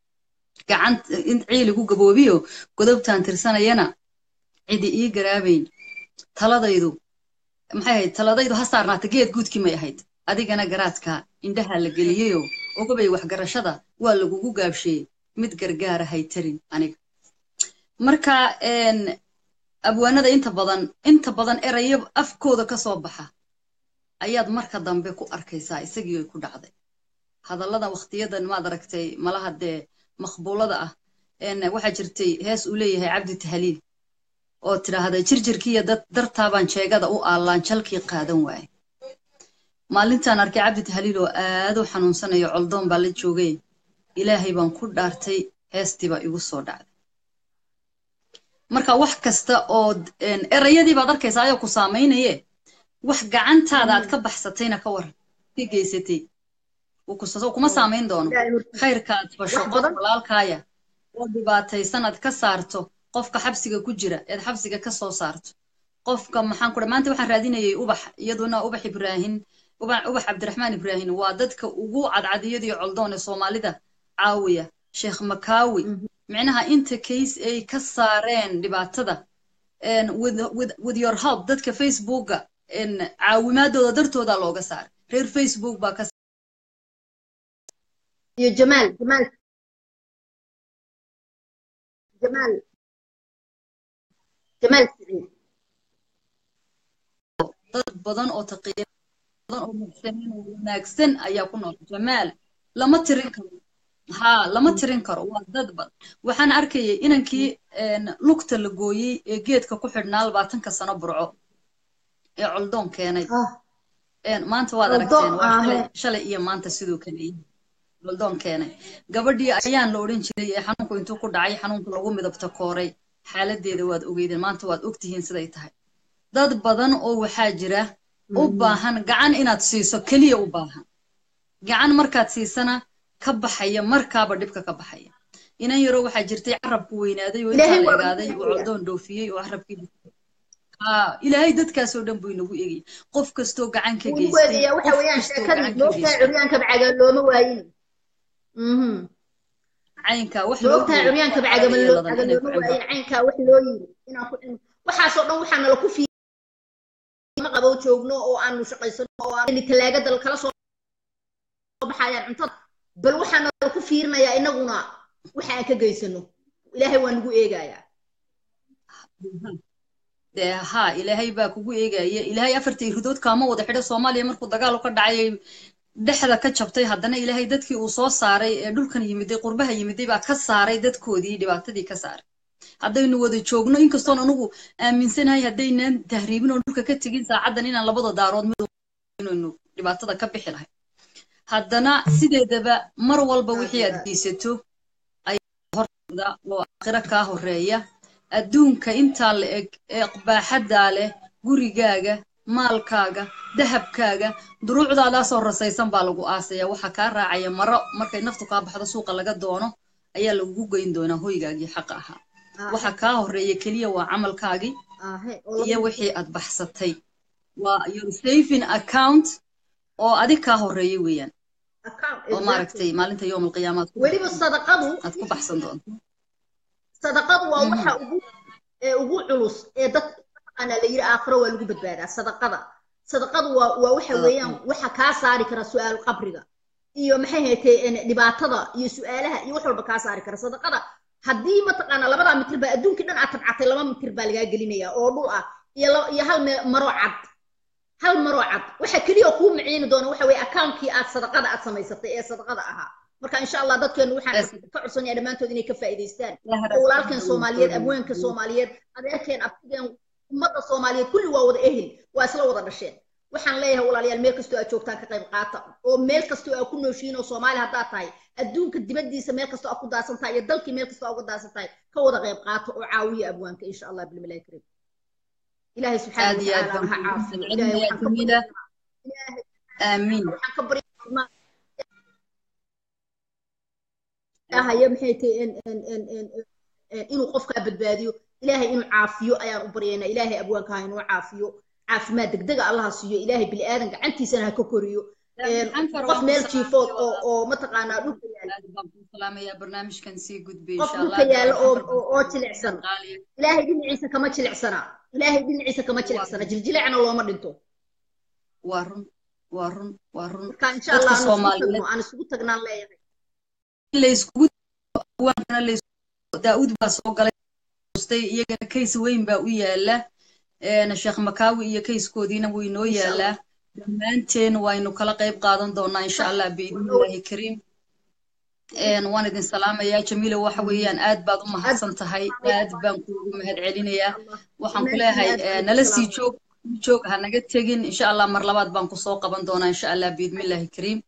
ciil igu gaboobiyo godobtaan tirsanayana cidi ii garaabayn taladaydu maxay ahayd taladaydu ha saarnaata geed guudkii may ahayd adigana garaadka indhaha la geliyeyoo ogabay waxgarashada waa lagugu gaabsheeyey mid gargaara hay tarin aniga marka abwaanada inta badan inta badan erayo afkooda ka soo baxa ayaad marka dambe ku arkaysaa isagii ay ku dhacday hadallada waktiyadan maad aragtay malaha dee maqbuulada ah waxaa jirtay hees uu leeyahay cabdi tahliil oo tidhaahda jirjirkiiyo dad dartaabaan jeegada u aallaan jalkii qaadan waaye maalintaan arkay cabdi tahliil oo aad u xanuunsanayo coldoon baa la joogay ilaahay baan ku dhaartay heestii baa igu soo dhacday marka wax kasta oo erayadii baad arkaysaa ayoo ku saamaynaye wax gacantaada aad ka baxsatayna ka waran ka geysatay kuma saamayn doono khayrka aad fasho qof walaalkaaya oo dhibaataysan aad ka saarto qofka xabsiga ku jira eed xabsiga ka soo saarto qofka maxaan ku maanta waxaan raadinayay ubax iyaduna ubax ibraahin ubax cabdiraxmaan ibraahin waa dadka ugu cadcadiyadii coldoon ee soomaalida caawiya sheekh makaawi micnaha inta case ay ka saareen dhibaatada with your help dadka facebooka caawimaadooda dartooda looga saaray reer facebook baa ka iyo jamaal jamaal jamaal jamaal siciid dad badan oo taqiya badan oo muxsiniin oo wanaagsan ayaa ku nool jamaal lama tirin karo haa lama tirin karo waa dad badan waxaan arkayay inankii lugta la gooyey ee geedka ku xidhnaa labaatanka sano burco ee coldoon keenay maanta waad aragteen waa shalay iyo maanta sidoo kale coldoon keenay gabadhii ayaan la odhan jiray ee xanuunku intuu ku dhacay xanuunku lagu midabta kooray xaaladeeda waad ogeydeen maanta waad ogtihiin siday tahay dad badan oo waxaa jira u baahan gacan inaad siiso keliya u baahan gacan markaad siisana ka baxaya markaaba dhibka ka baxaya inan yaroo waxaa jirtay carabku weynaaday oo intaa la egaaday oo coldoon dhoofiyey oo carabkii ilaahay dadkaasoo dhan buu inagu egay qof kastoo gacan ka geystay waxa weeyaan sheekadii moogtaa curyaanka bacaga looma waayin caynka wax moogtaa curyaanka bacaga looma waayin caynkaa wax loo yiri inaan ku cilmi waxaasoo dhan waxaa nala ku fiima qabo joogno oo aanu shaqaysano oo aan talaagada kala soo baxayaan cuntada bal waxaa nala ku fiirinayaa inaguna waxa aan ka geysano ilaahay waa nagu eegayaa dee haa ilaahay baa kugu eegaya ilaahay afartii ridood kaama wada xidho soomaaliya markuu dagaal ka dhacayay dhexda ka jabtay haddana ilaahay dadkii uu soo saaray ee dhulkan yimiday qurbaha yimiday baa ka saaray dadkoodii dhibaatadii ka saaray haddaynu wada joogno inkastoon anugu aaminsanahay haddaynan tahriibin oo dhulka ka tegin saacaddan inaan labada daarood mid inaynu dhibaatada ka bixi lahay haddana sideedaba mar walba wixii aad geysato ayaa horda oo aakhiro kaa horeeya adduunka intaa la eg ee baaxaddaa leh gurigaaga maalkaaga dahabkaaga duruucdaadaasoo rasaysan baa lagu aasaya waxaa kaa raacaya maro markay naftu kaa baxdo suuqa laga doono ayaa lagugu geyn doonaa hoygaagii xaqa ahaa waxa kaa horeeya keliya waa camalkaagii iyo wixii aad baxsatay waa your saving account oo adig kaa horeeya weeyaan oo maaragtay maalinta yowm alqiyaama weliba sadaqadu aad ku baxsan doonto sadaqadu waa waxa ugu ee ugu culus ee dad ana la yiri aakhiro waa lagu badbaadaa sadaqada sadaqadu waa waa waxa weeyaan waxa kaa saari kara su'aal qabriga iyo maxay haytay dhibaatada iyo su'aalaha iyo wax walba kaa saari kara sadaqada haddii mataqaana labadaa mitir baa adduunkii dhan aad tabcatay laba mitir baa lagaa gelinaya oo dhul ah iyo iyo hal maro cad hal maro cad waxa keliya kuu miciini doona waxa weeye akaunkii aad sadaqada aad samaysatay ee sadaqada ahaa marka insha allah dadkeenu waxaan ka codsanaya dhammaantood inay ka faa'iidaystaan oo walaalkeen soomaaliyeed abweenka soomaaliyeed adeerkeen abtigeen ummadda soomaaliyeed kulli waa wada ehel waa isla wada dhasheen waxaan leeyahay walaalayaal meel kastoo aad joogtaan ka qayb qaata oo meel kastoo aad ku nooshiin oo soomaali haddaad tahay adduunka dibaddiisa meel kastoo aad ku daasan tahay iyo dalkii meel kastoo aad uga daasan tahay ka wada qayb qaata oo caawiya abwaanka insha allah bilmilahi kariim ilaahay subxaana watacaala ha caafiyo aamiin waxaan ka baryaa ilaahayo maxay tahay inuu qofkaa badbaadiyo ilaahay inuu caafiyo ayaan u baryaynaa ilaahay abwaanka ha inuu caafiyo caafimaad degdega allaha siiyo ilaahay bini aadan gacantiisana ha ka koriyo qof meel jiifood oo oo mataqaanaa dhulka yaalaqof dhulka yaala oo oo jilicsan ilaahay dhinaciisa kama jilicsana ilaahay dhinaciisa kama jilicsana jiljilicna looma dhinto waa run waa run waa run marka insha allah aan isugu tagno aan isugu tagnaan leeyahay layskugu daa'uud baa soo galay iyagana kays weyn baa u yaala sheekh makaawi iyo kayskoodiina wuu inoo yaalaa dhammaanteen waynu kala qayb qaadan doonaa insha allah biidnillahi kariim waan idin salaamayaa jamiila waxa weeyaan aad baad u mahadsan tahay aad baan kuugu mahad celinayaa waxaan ku leeyahay nala sii joog joog ha naga tegin insha allah mar labaad baan kusoo qaban doonaa insha allah biidnillahi kariim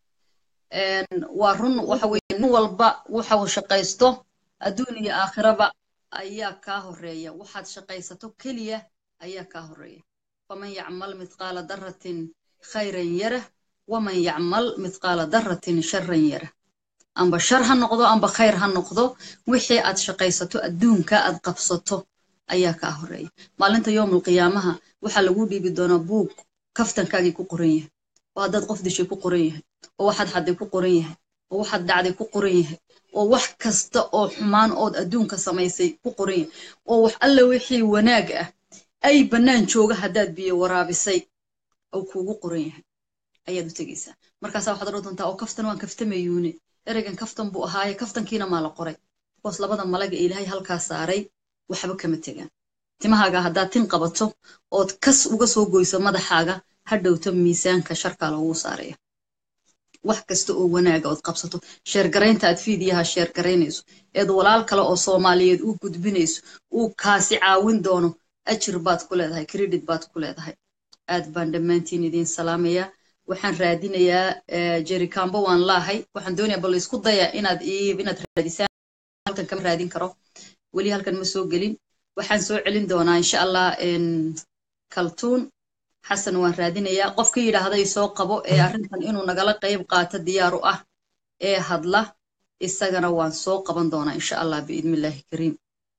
waa run waxa weeye nin walba waxa uu shaqaysto adduun iyo aakhiraba ayaa kaa horeeya waxaad shaqaysato keliya ayaa kaa horeeya faman yacmal mithqaala daratin khayran yarah waman yacmal mithqaala daratin sharan yarah amba shar ha noqdo amba khayr ha noqdo wixii aad shaqaysato adduunka aad qabsato ayaa kaa horeeya maalinta yowmul qiyaamaha waxaa lagu dhiibi doonaa buug kaftankaagii ku qoran yahay oo haddaad qof dishay ku qoran yahay oo waxaad xadday ku qoran yahay oo waxaad dhacday ku qoran yahay oo wax kasta oo xumaan ood adduunka samaysay ku qoran yahay oo wax alla wixii wanaag ah ay bannaan jooga haddaad biyo waraabisay oo kuugu qoran yahay ayaad u tegaysaa markaasaa waxaad odhan doontaa oo kaftan waan kaftamayuune ereygan kaftan buu ahaaye kaftankiina maa la qoray bikoos labada malaga ee ilaahay halkaa saaray waxba kama tegaan timahaaga haddaad tin qabato ood kas uga soo goyso madaxaaga ha dhowto miisaanka sharkaa loogu saaraya wax kasta oo wanaaga ood qabsato sheergaraynta aad fiidiyaha sheergaraynayso eed walaal kale oo soomaaliyeed u gudbinayso uu kaasi caawin doono ajir baad ku leedahay credit baad ku leedahay aad baan dhammaantiin idiin salaamayaa waxaan raadinayaa jerikambo waan laahay waxaan doonayaa bal isku daya inaad inaad raadisaan halkan kama raadin karo weli halkan ma soo gelin waxaan soo celin doonaa insha allah kaltuun xasan waan raadinayaa qofka yidhaahday soo qabo ee arrintan inuu nagala qayb qaato diyaar u ah ee hadla isagana waan soo qaban doonaa insha allah biidnillaahi kariim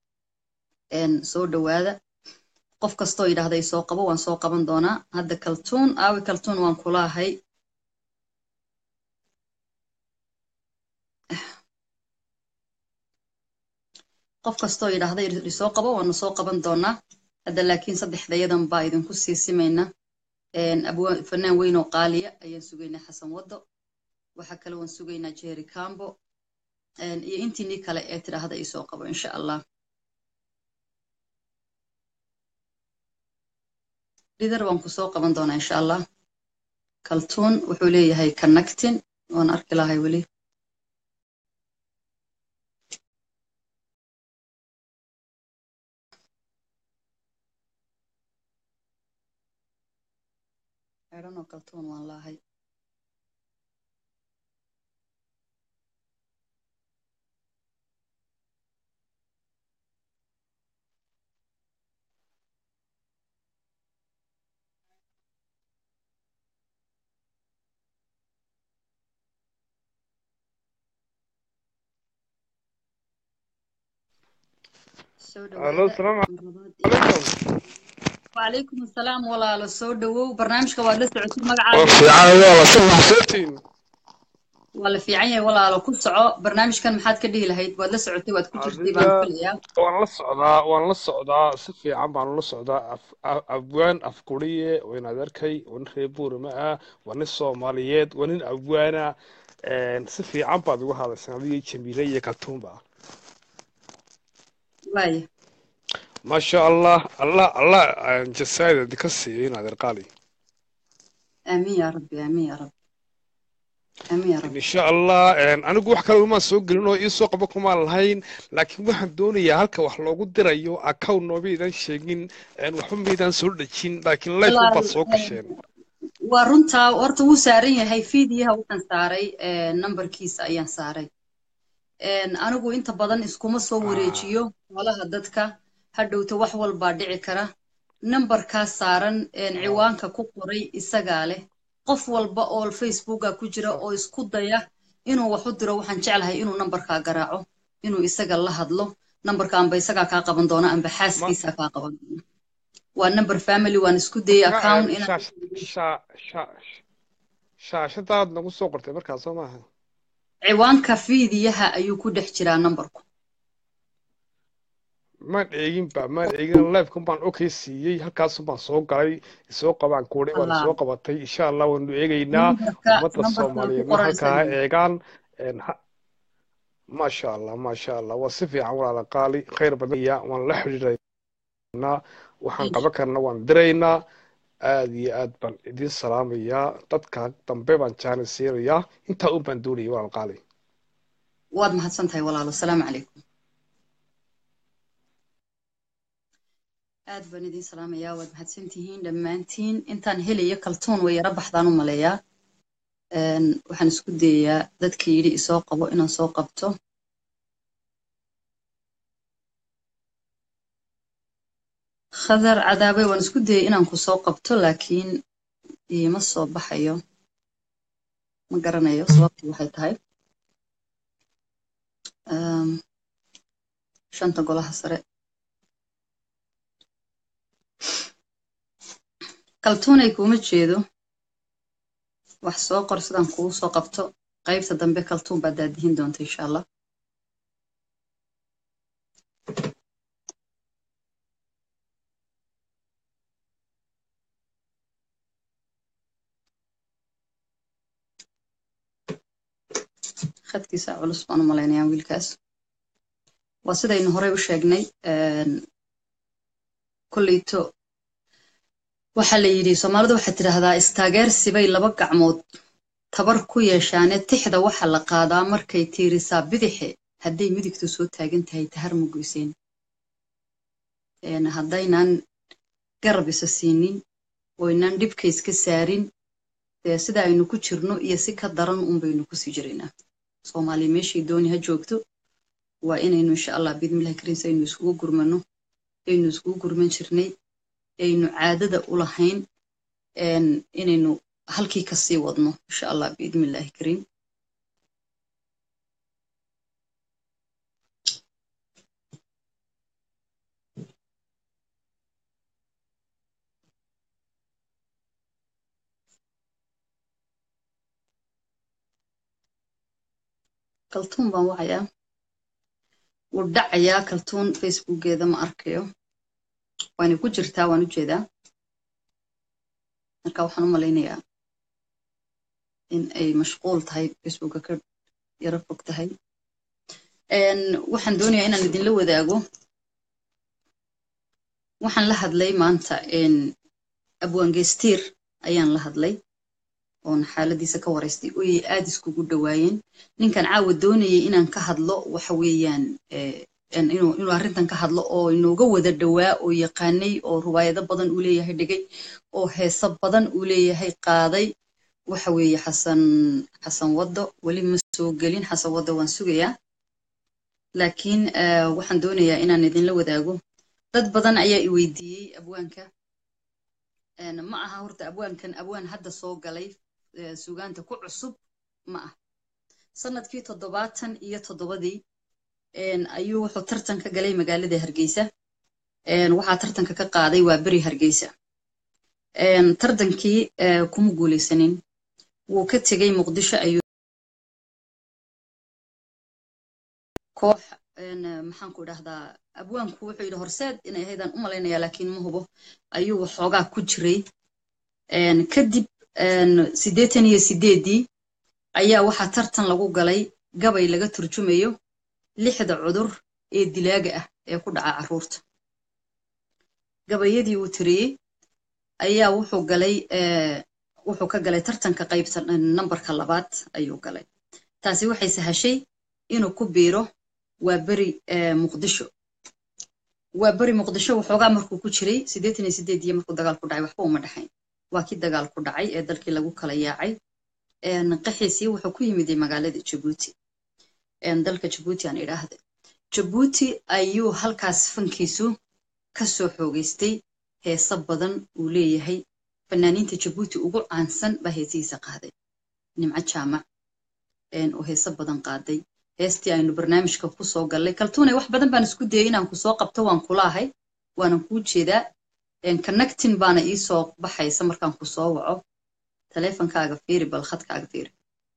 soo dhowaada qof kastoo yidhaahday soo qabo waan soo qaban doonaa hadda kaltuun aawi kaltuun waan kulaahay qof kastoo yidhaahday isoo qabo waanu soo qaban doonaa hadda laakiin saddexdayadan baa idinku sii simayna fanaan weyn oo qaaliya ayaan sugaynaa xasan waddo waxaa kale waan sugaynaa jerry cambo iyo intiinii kale ee tidhaahda isoo qabo insha allah lidar waan ku soo qaban doonaa insha allah kaltuun wuxuu leeyahay connecting waan arki lahay weli xidhanoo kaltuun waan lahay soo Allo, dhawaada salaamu marlabaad iyo calaykum. وعليكم السلام walaalo soo dhawow barnaamijka waad la socotid Waa magacaaga fiican walaal, si maxsantiin. waa la fiican yahay walaalo ku soco barnaamijkan maxaad ka dhihi lahayd waad la socotay waad ku jirtay baan Adiga filayaa waan la socdaa, waan la socdaa, si fiican baan ula socdaa. Af- a- Abwaan afkuriye, waa in adeerkay, waa nin reer Buurama ah, waa nin Soomaaliyeed, waa nin abwaana. Een, Si fiican baad uga hadlaysaa adiga iyo Jamiile iyo Kaltuunba. waaya Maasha Allah, Allah, Allah aan jasaayid idinka siiyo in adeer qaali. aamiin yaa rabbi aamiin yaa rabbi aamiin yaa rabbi insha allah een, anigu wax kale uma soo gelin oo iisoo qabo kumaan lahayn laakiin waxaan doonayaa halka wax loogu dirayo account noomaydan sheegin een, waxba maydaan soo dhejin laakiin life walaal baad soo gasheen waa runtaa horta wuu saaran yahay fiidiyaha waxaan saaray nambarkiisa ayaan saaray Een, anigu inta badan iskuma soo Ah, wareejiyo xoolaha dadka hadhowta wax walbaa dhici kara nambarkaas saaran een, ah, ciwaanka ku qoray isagaa leh qof walba oo facebooka ku jira ah, oo isku daya inuu wax u diro waxaan jeclahay inuu nambarkaa garaaco inuu isaga la hadlo nambarka amba isagaa kaa qaban doona amba ma xaaskiisa kaa qaban doona waa number family waan isku dayay marka account een, inaan shaash shaa shaa shaashadaad nagu soo qortay markaa soo maaha ciwaanka fiidiyaha ayuu ku dhex jiraa nambarku maan eeginba maan eegin livekan baan okay siiyey halkaasun baan soo galay isoo qabaan kuudhay waan allah isoo qabatay insha allah waanu eegaynaa nambarka ummadda nambarka ku soomaaliyeedna qoran halkaa ha isaga eegaan een, ha- maasha allah maasha allah waa si fiican walaala qaali khayr badan ya waan la xidhiidhaynaa waxaan qaban karna waan diraynaa aad iyo aad baan idin salaamayaa dadka dambe baan jaani siinayaa intaa un baan doonayay walaal qaali waad mahadsan tahay walaalo asalaamu calaykum aad baan idin salaamayaa waad mahadsan tihiin dhammaantiin intaan helayo kaltuun way yara baxdaan u maleeyaa Een, waxaan isku dayayaa dadkii yidhi isoo qabo inaan soo qabto khadar cadaabe waan isku dayay inaan ku soo qabto laakiin iima soo baxayo ma garanayo sababtii waxay tahay Een, shanta golaha sare kaltuunay kuuma jeedo wax soo qor sidaan kugu soo qabto qaybta dambe kaltuun baad daadihin doonta insha allah khadkiisa culus baan u malaynayaa wiilkaas waa sidaynu horey u sheegnay een, kolleyto waxaa la yidhi soomaalidu waxay tidhaahdaa istaageersi bay laba gacmood tabar ku yeeshaane tixda waxa la qaadaa markay tiirisaa bidixe hadday midigtu soo taagan tahay tahar ma goyseen Een, haddaynan garab isa siinin oo inaan dhibka iska saarin dee sida aynu ku jirno iyo si ka daran un baynu kusii jiraynaa soomaali meeshay dooni ha joogto waa inaynu insha allah biidmillahi kariim aynu iskugu gurmano aynu iskugu gurman jirnay aynu caadada u lahayn een, inaynu halkii kasii wadno insha allah biidmillahi kariim kaltuun baan wacayaa wuu dhacayaa kaltuun facebookeeda ma arkayo waana ku jirtaa waan u jeedaa marka waxaan u malaynayaa in ay mashquul tahay facebooka ka yaro fog tahay Een, waxaan doonayaa inaan idinla wadaago waxaan la hadlay maanta een, abwaangeystiir ayaan la hadlay oon xaaladiisa ka waraystay oyay aad iskugu dhawaayeen ninkan caawa doonayay inaan ka hadlo waxa weeyaan inuu inuu arrintan ka hadlo oo inooga wada dhowaa oo yaqaanay oo riwaayado badan uu leeyahay dhigay oo heeso badan uu leeyahay qaaday waxa weeye xasan xasan waddo weli ma soo gelin xasan waddo waan sugayaa laakiin waxaan doonayaa inaan idinla wadaago dad badan ayaa i weydiiyey abwaanka ma aha horta abwaankan abwaan hadda soo galay sugaanta ku cusub ma ah sanadkii toddobaatan iyo toddobadii ayuu wuxuu tartan ka galay magaalada hargeysa waxaa tartanka ka qaaday waa beri hargeysa tartankii kuma guulaysanin wuu ka tegey muqdisho ayuu koox maxaan ku idhahdaa abwaanku wuxuu yidhi horseed inay ahaydaan u malaynayaa laakiin ma hubo ayuu waxoogaa ku jiray kadib siddeetan iyo sideeddii ayaa waxaa tartan lagu galay gabay laga turjumayo lixda cudur ee dilaaga ah ee ku dhaca carruurta gabayadii uu tiriyey ayaa wuxuu galay wuxuu ka galay tartanka qaybta nambarka labaad ayuu galay taasi waxay sahashay inuu ku biiro waa beri muqdisho waa beri muqdisho waxoogaa markuu ku jiray siddeetan iyo sideedii markuu dagaal ku dhacay waxba uma dhexayn waa kii dagaal ku dhacay ee dalkii lagu kala yaacay qaxiisii wuxuu ku yimiday magaalada jabuuti dalka jabuuti aan idhaahda jabuuti ayuu halkaas fankiisu ka soo xoogeystay heeso badan uu leeyahay fanaaniinta jabuuti ugu caansan baa heesihiisa qaaday nimco jaamac oo heeso badan qaaday heestii aynu barnaamijka ku soo gallay kaltuunay wax badan baan isku dayay inaan ku soo qabto waan kulaahay waanan kuu jeedaa connectin baana ii soo baxaysa markaan ku soo waco taleefonkaaga fiiri bal khadkaaga fiiri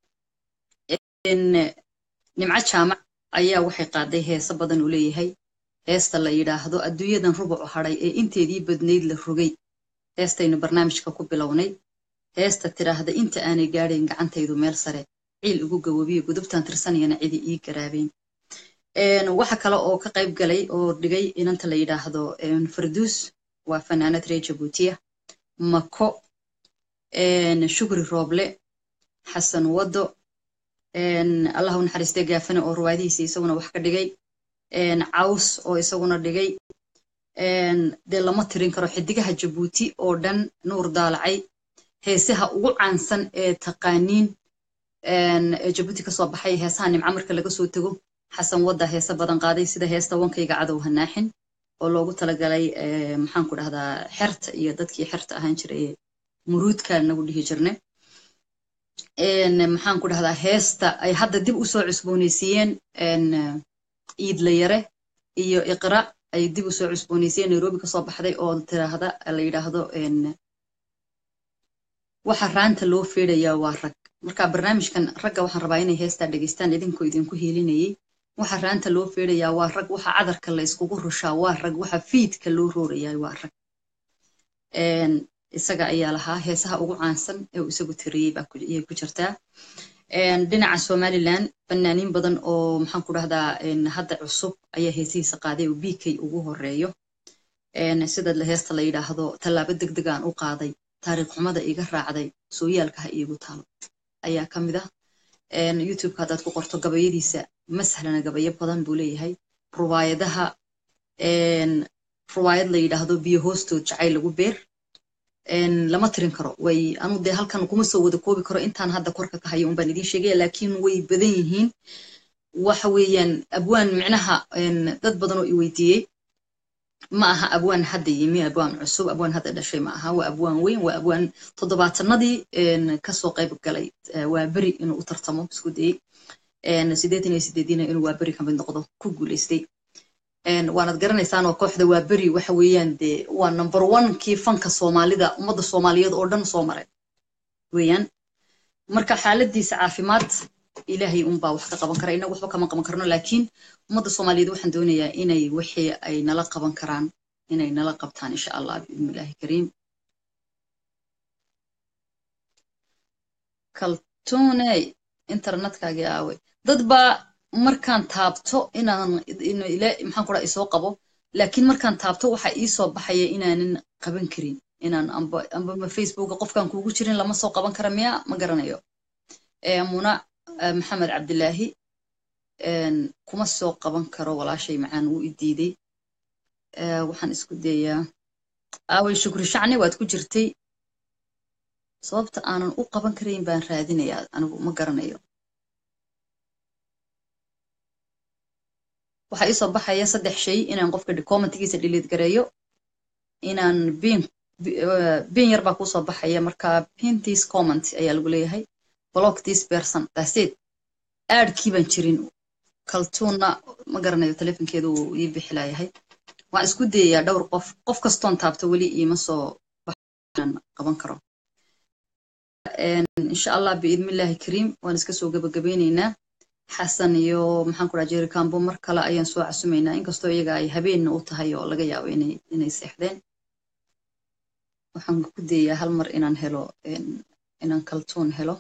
nimco jaamac ayaa waxay qaaday heeso badan uu leeyahay heesta la yidhaahdo adduunyadan rubucu hadhay ee inteedii badnayd la rogay heestaynu barnaamijka ku bilownay heesta tidhaahda inta aanay gaadhayn gacantaydu meel sare ciil ugu gawobiyo gudubtaan tirsanayana cidi ii garaabeyn waxa kale oo ka qayb galay oo dhigay inanta la yidhaahdo farduus waa fanaanad reer jabuutiya mako shukri rooble xasan waddo allah u naxariistay gaafane oo ruwaadihiisa isaguna wax ka dhigay caws oo isaguna dhigay dee lama tirin karo xidigaha jabuuti oo dhan nuur daalacay heesaha ugu caansan ee taqaaniin ee jabuuti kasoo baxay heesaha nimco marka laga soo tego xasan wadda heese badan qaaday sida heesta wankayga cadow hanaaxin oo loogu talagalay maxaan ku dhahdaa xerta iyo dadkii xerta ahaan jiray muruudka nagu dhihi jirne maxaan ku dhahdaa heesta ay hadda dib usoo cusboonaysiiyeen iidlayare iyo iqra ay dib usoo cusboonaysiiyeen nairobi kasoo baxday oo tiraahda la yidhaahdo waxa raanta loo feedayaa waa rag marka barnaamijkan ragga waxaan rabaa inay heestaa dhegeystaan idinkoo idinku hiilinayay waxa raanta loo feedayaa waa rag waxa cadarka la iskugu rushaa waa rag waxa fiidka loo roorayaa waa rag isaga ayaa lahaa heesaha ugu caansan ee uu isagu tiriyey ayay ku jirtaa dhinaca somaliland fanaaniin badan oo maxaan ku dhahdaa hadda cusub ayaa heesihiisa qaaday oo bk ugu horeeyo sida heesta la yidhaahdo tallaabo deg deg aan u qaaday taariikh xumada iga raacday sooyaalka ha iigu taalo ayaa ka mid ah youtubeka haddaad ku qorto gabayadiisa masahlana gabayo badan buu leeyahay ruwaayadaha ruwaayad la yidhaahdo biyo hoostood jacayl lagu beer lama tirin karo way anu dee halkan kuma soo wada koobi karo intaan hadda korka ka hayo unbaan idiin sheegaya laakiin way badan yihiin waxa weeyaan abwaan micnaha dad badan oo i weydiiyey ma aha abwaan hadda yimi abwaan cusub abwaan hadda dhashay ma aha waa abwaan weyn waa abwaan toddobaatanadii kasoo qayb galay waa beri inuu u tartamo isku dayey sideetan iyo sideediina inuu waa beri kamid noqdo ku guuleystay waanad garanaysaan oo kooxda waa beri waxa weeyaan dee waa number one kii fanka soomaalida ummadda soomaaliyeed oo dhan soo maray weeyaan marka xaaladiisa caafimaad ilaahay unbaa wax ka qaban kara inagu waxba kama qaban karno laakiin ummadda soomaaliyeed waxaan doonayaa inay wixii ay nala qaban karaan inay nala qabtaan insha allah biidnillaahi kariim kaltuuney internetkaagii aaway dad baa markaan taabto inaan maxaan kura isoo qabo laakiin markaan taabto waxa ii soo baxaya inaanan qaban karin inaan amba amba facebooka qofkaan kuugu jirin lama soo qaban kara miya ma garanayo muna maxamed cabdilaahi kuma soo qaban karo walaashay macaan wuu i diiday waxaan isku dayaa aaway shukri shacni waad ku jirtay sababta aanan u qaban karayn baan raadinayaa anigu ma garanayo waxaa iisoo baxaya saddex shay inaan qofka commentigiisa dhiliid gareeyo inaan bin bin yar baa kuusoo baxaya marka pintis comment ayaa lagu leeyahay block this person daseed aadkii baan jirin kaltuunna ma garanayo telefonkeedu uu ii bixilayahay waan isku dayayaa dhowr qof qof kastoon taabto weli iima soo baxaan qaban karo insha allah biidnillaahi kariim waan iska soo gabagabeyneynaa xasan iyo maxaan ku dhaha jerikambo mar kale ayaan soo casumaynaa inkastoo iyaga ay habeenna u tahay oo laga yaabo inay inay seexdeen waxaan ku dayayaa hal mar inaan helo inaan kaltuun helo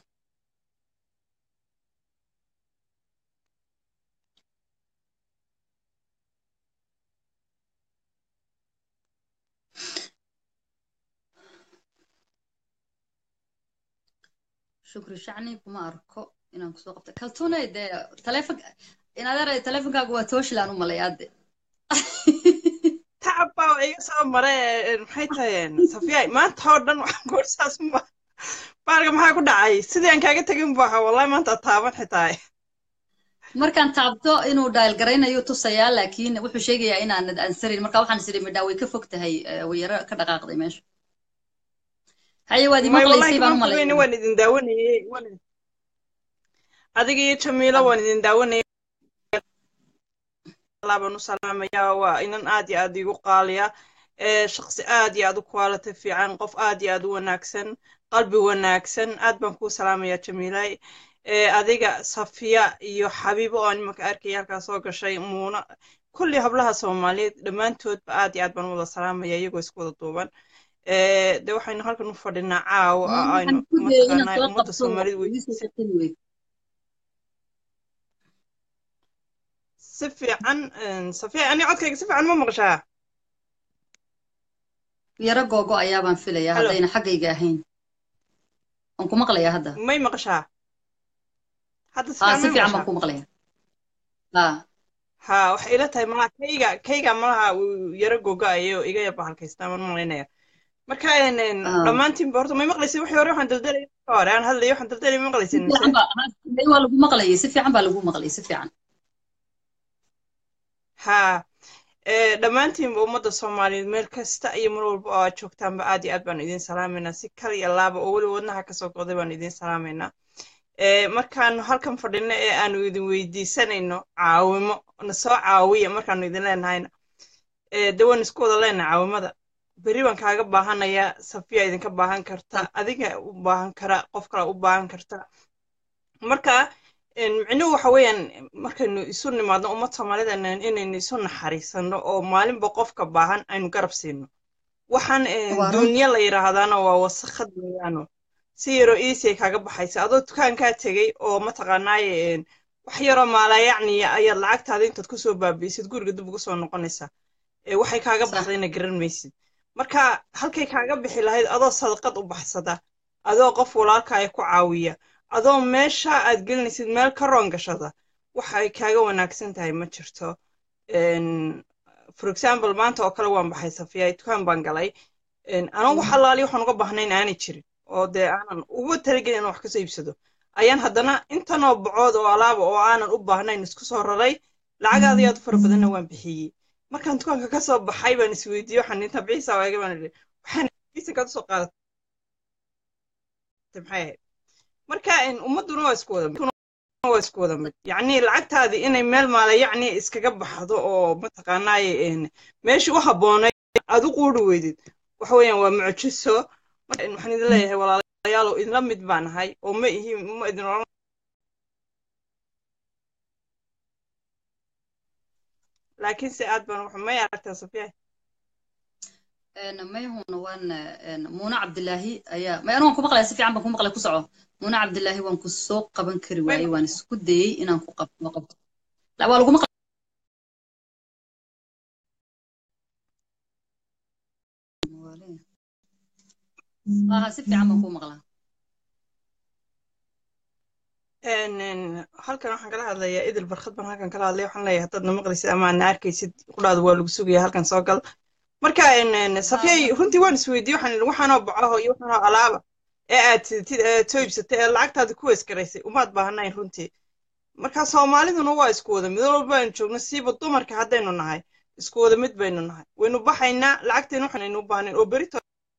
shukri shacni kuma arko inaan kusoo qabta kaltuunay dee telefon inadeeray telefonkaagu waa tooshilaan u malayaade tacab baa iga soo mare maxay tahay safiyay maanta oo dhan waxaan goorsaas ma baarga maxaa ku dhacay sidii aan kaaga tegin bu ahaa wallahi maanta taaban xitaa markaan taabto inuu dhaayl garaynayo tusayaa laakiin wuxuu sheegayaa inaanad ansarin marka waxaan is idhi midhaa way ka fog tahay way yaro ka dhaqaaqday meesha haye waad imaqlaysay baan u malay waan idin daawanayey adiga iyo jamiilo waan idin daawanayay baan u salaamaya waa inan aad iyo aad igu qaaliya shaqsi aad iyo aad u quality fiican qof aad iyo aad u wanaagsan qalbi wanaagsan aad baan kuu salaamaya jamiilay adiga safiya iyo xabiibo oo nimanka arkaya halkaa soo gashay muuna kulli hablaha soomaaliyeed dhammaantoodba aad iyo aad baan u wada salaamaya iyagoo isku wada duuban de waxaynu halkan u fadhinaa caawa aynu mataqaanaa ummadda soomaalida wey si fiican safiya ani codkayga si fiican ma maqashaa yaro googo ayaabaan filayaa haddayna xaggayga ahayn waan ku maqlayaa hadda may maqashaa hadda si fiican baan ku maqlayaa ha waxay ila tahay malaha kayga kayga malaha uu yaro gogo-ayo iga yaba halkaystaa maan malaynaya marka dhammaantiinba horta may maqlaysin wixii hore waxaan daldalay hore aan hadlaya waxaan daldalay ma maqlaysin waa lagu maqlayay si fiican baa lagu maqlayay si fiican ha dhammaantiinba ummadda soomaaliyeed meel kasta iyo mar walba oo aad joogtaanba aad iyo aad baan idin salaamaynaa si kal iyo laaba oo weli wadnaha kasoo goday baan idin salaamaynaa markaanu halkan fadhino ee aanu idin weydiisanayno caawimo na soo caawiya markaanu idin leenahayna de waan isku wada leenahay caawimada beri baan kaaga baahanaya safiya idinka baahan karta adiga u baahan kara qof kale u baahan karta marka micnuhu waxa weeyaan markaynu isu nimaadno ummad soomaalida inaynu isu naxariisano oo maalinba qofka baahan aynu garab siino waxaan duuniya la yidhaahdaana waa wasakhad weeyaano si yaroo iisay kaaga baxaysa adoo dukaankaa tegey oo mataqaanaaye wax yaroo maalayacniya ayaad lacagtaada intaad kusoo baabiisid guriga dib ugu soo noqonaysaa waxay kaaga baxdayna garan maysid marka halkay kaaga bixi lahayd adoo sadaqad u baxsada adoo qof walaalkaaya ku caawiya adoo meesha aad gelinaysid meel ka roon gashada waxay kaaga wanaagsan tahay ma jirto for example maanta oo kale waan baxay safiya dukaan baan galay anoo wax allaali waxaan uga baahnayn aanay jirin oo dee aanan uga talagelin inaan wax kasoo iibsado ayaan haddana intanoo bocood oo alaaba oo aanan u baahnayn isku soo raray lacagaada yaad u fara badanna waan bixiyey markaan dukaanka ka soo baxay baan isweydiiyey waxaan inta bixiisa waaga baan idhi waxaan biisankaad usoo qaadatay maxay ahayd marka ummadduna waa isku wada waa isku wada mid yacni lacagtaadii inay meel maala yacni iskaga baxdo oo mataqaanaaye meeshii u habboonay aad u quuri weydid waxa weeyaan waa mucjiso waxaan idin leeyahay walaalayaalow idinla mid baan ahay oo ma ihi ma idin oran laakiin se aad baan wax may aragtaa safiya mayhuna waan muuna cabdilaahi ayaa may anu waan ku maqlaya si fiican baan ku maqlay ku soco muuna cabdilaahi waan ku soo qaban kari waayey waan isku dayey inaan ku qabto qabto waa lagu maqlay aha si fiican baan kuu maqlaa halkan waxaan kala hadlayaa idil barkhad baan halkan kala hadlaya waxaan leeyahay haddaad na maqlaysid ama aad na arkaysid qudhaada waa lagu sugaya halkan soo gal marka safyay runtii waan isweydiye waxaan idhi waxaanoo bacaho iyo waxaanoo alaaba ee aad tidid ee soo iibsatay ee lacagtaada ku weeskaraysay umaad baahnayn runtii marka soomaaliduna waa isku wada mid walba aynu joogno siiba dumarka haddaynu nahay isku wada mid baynu nahay waynu baxaynaa lacagteena waxaanaynu u baahnayn oo berito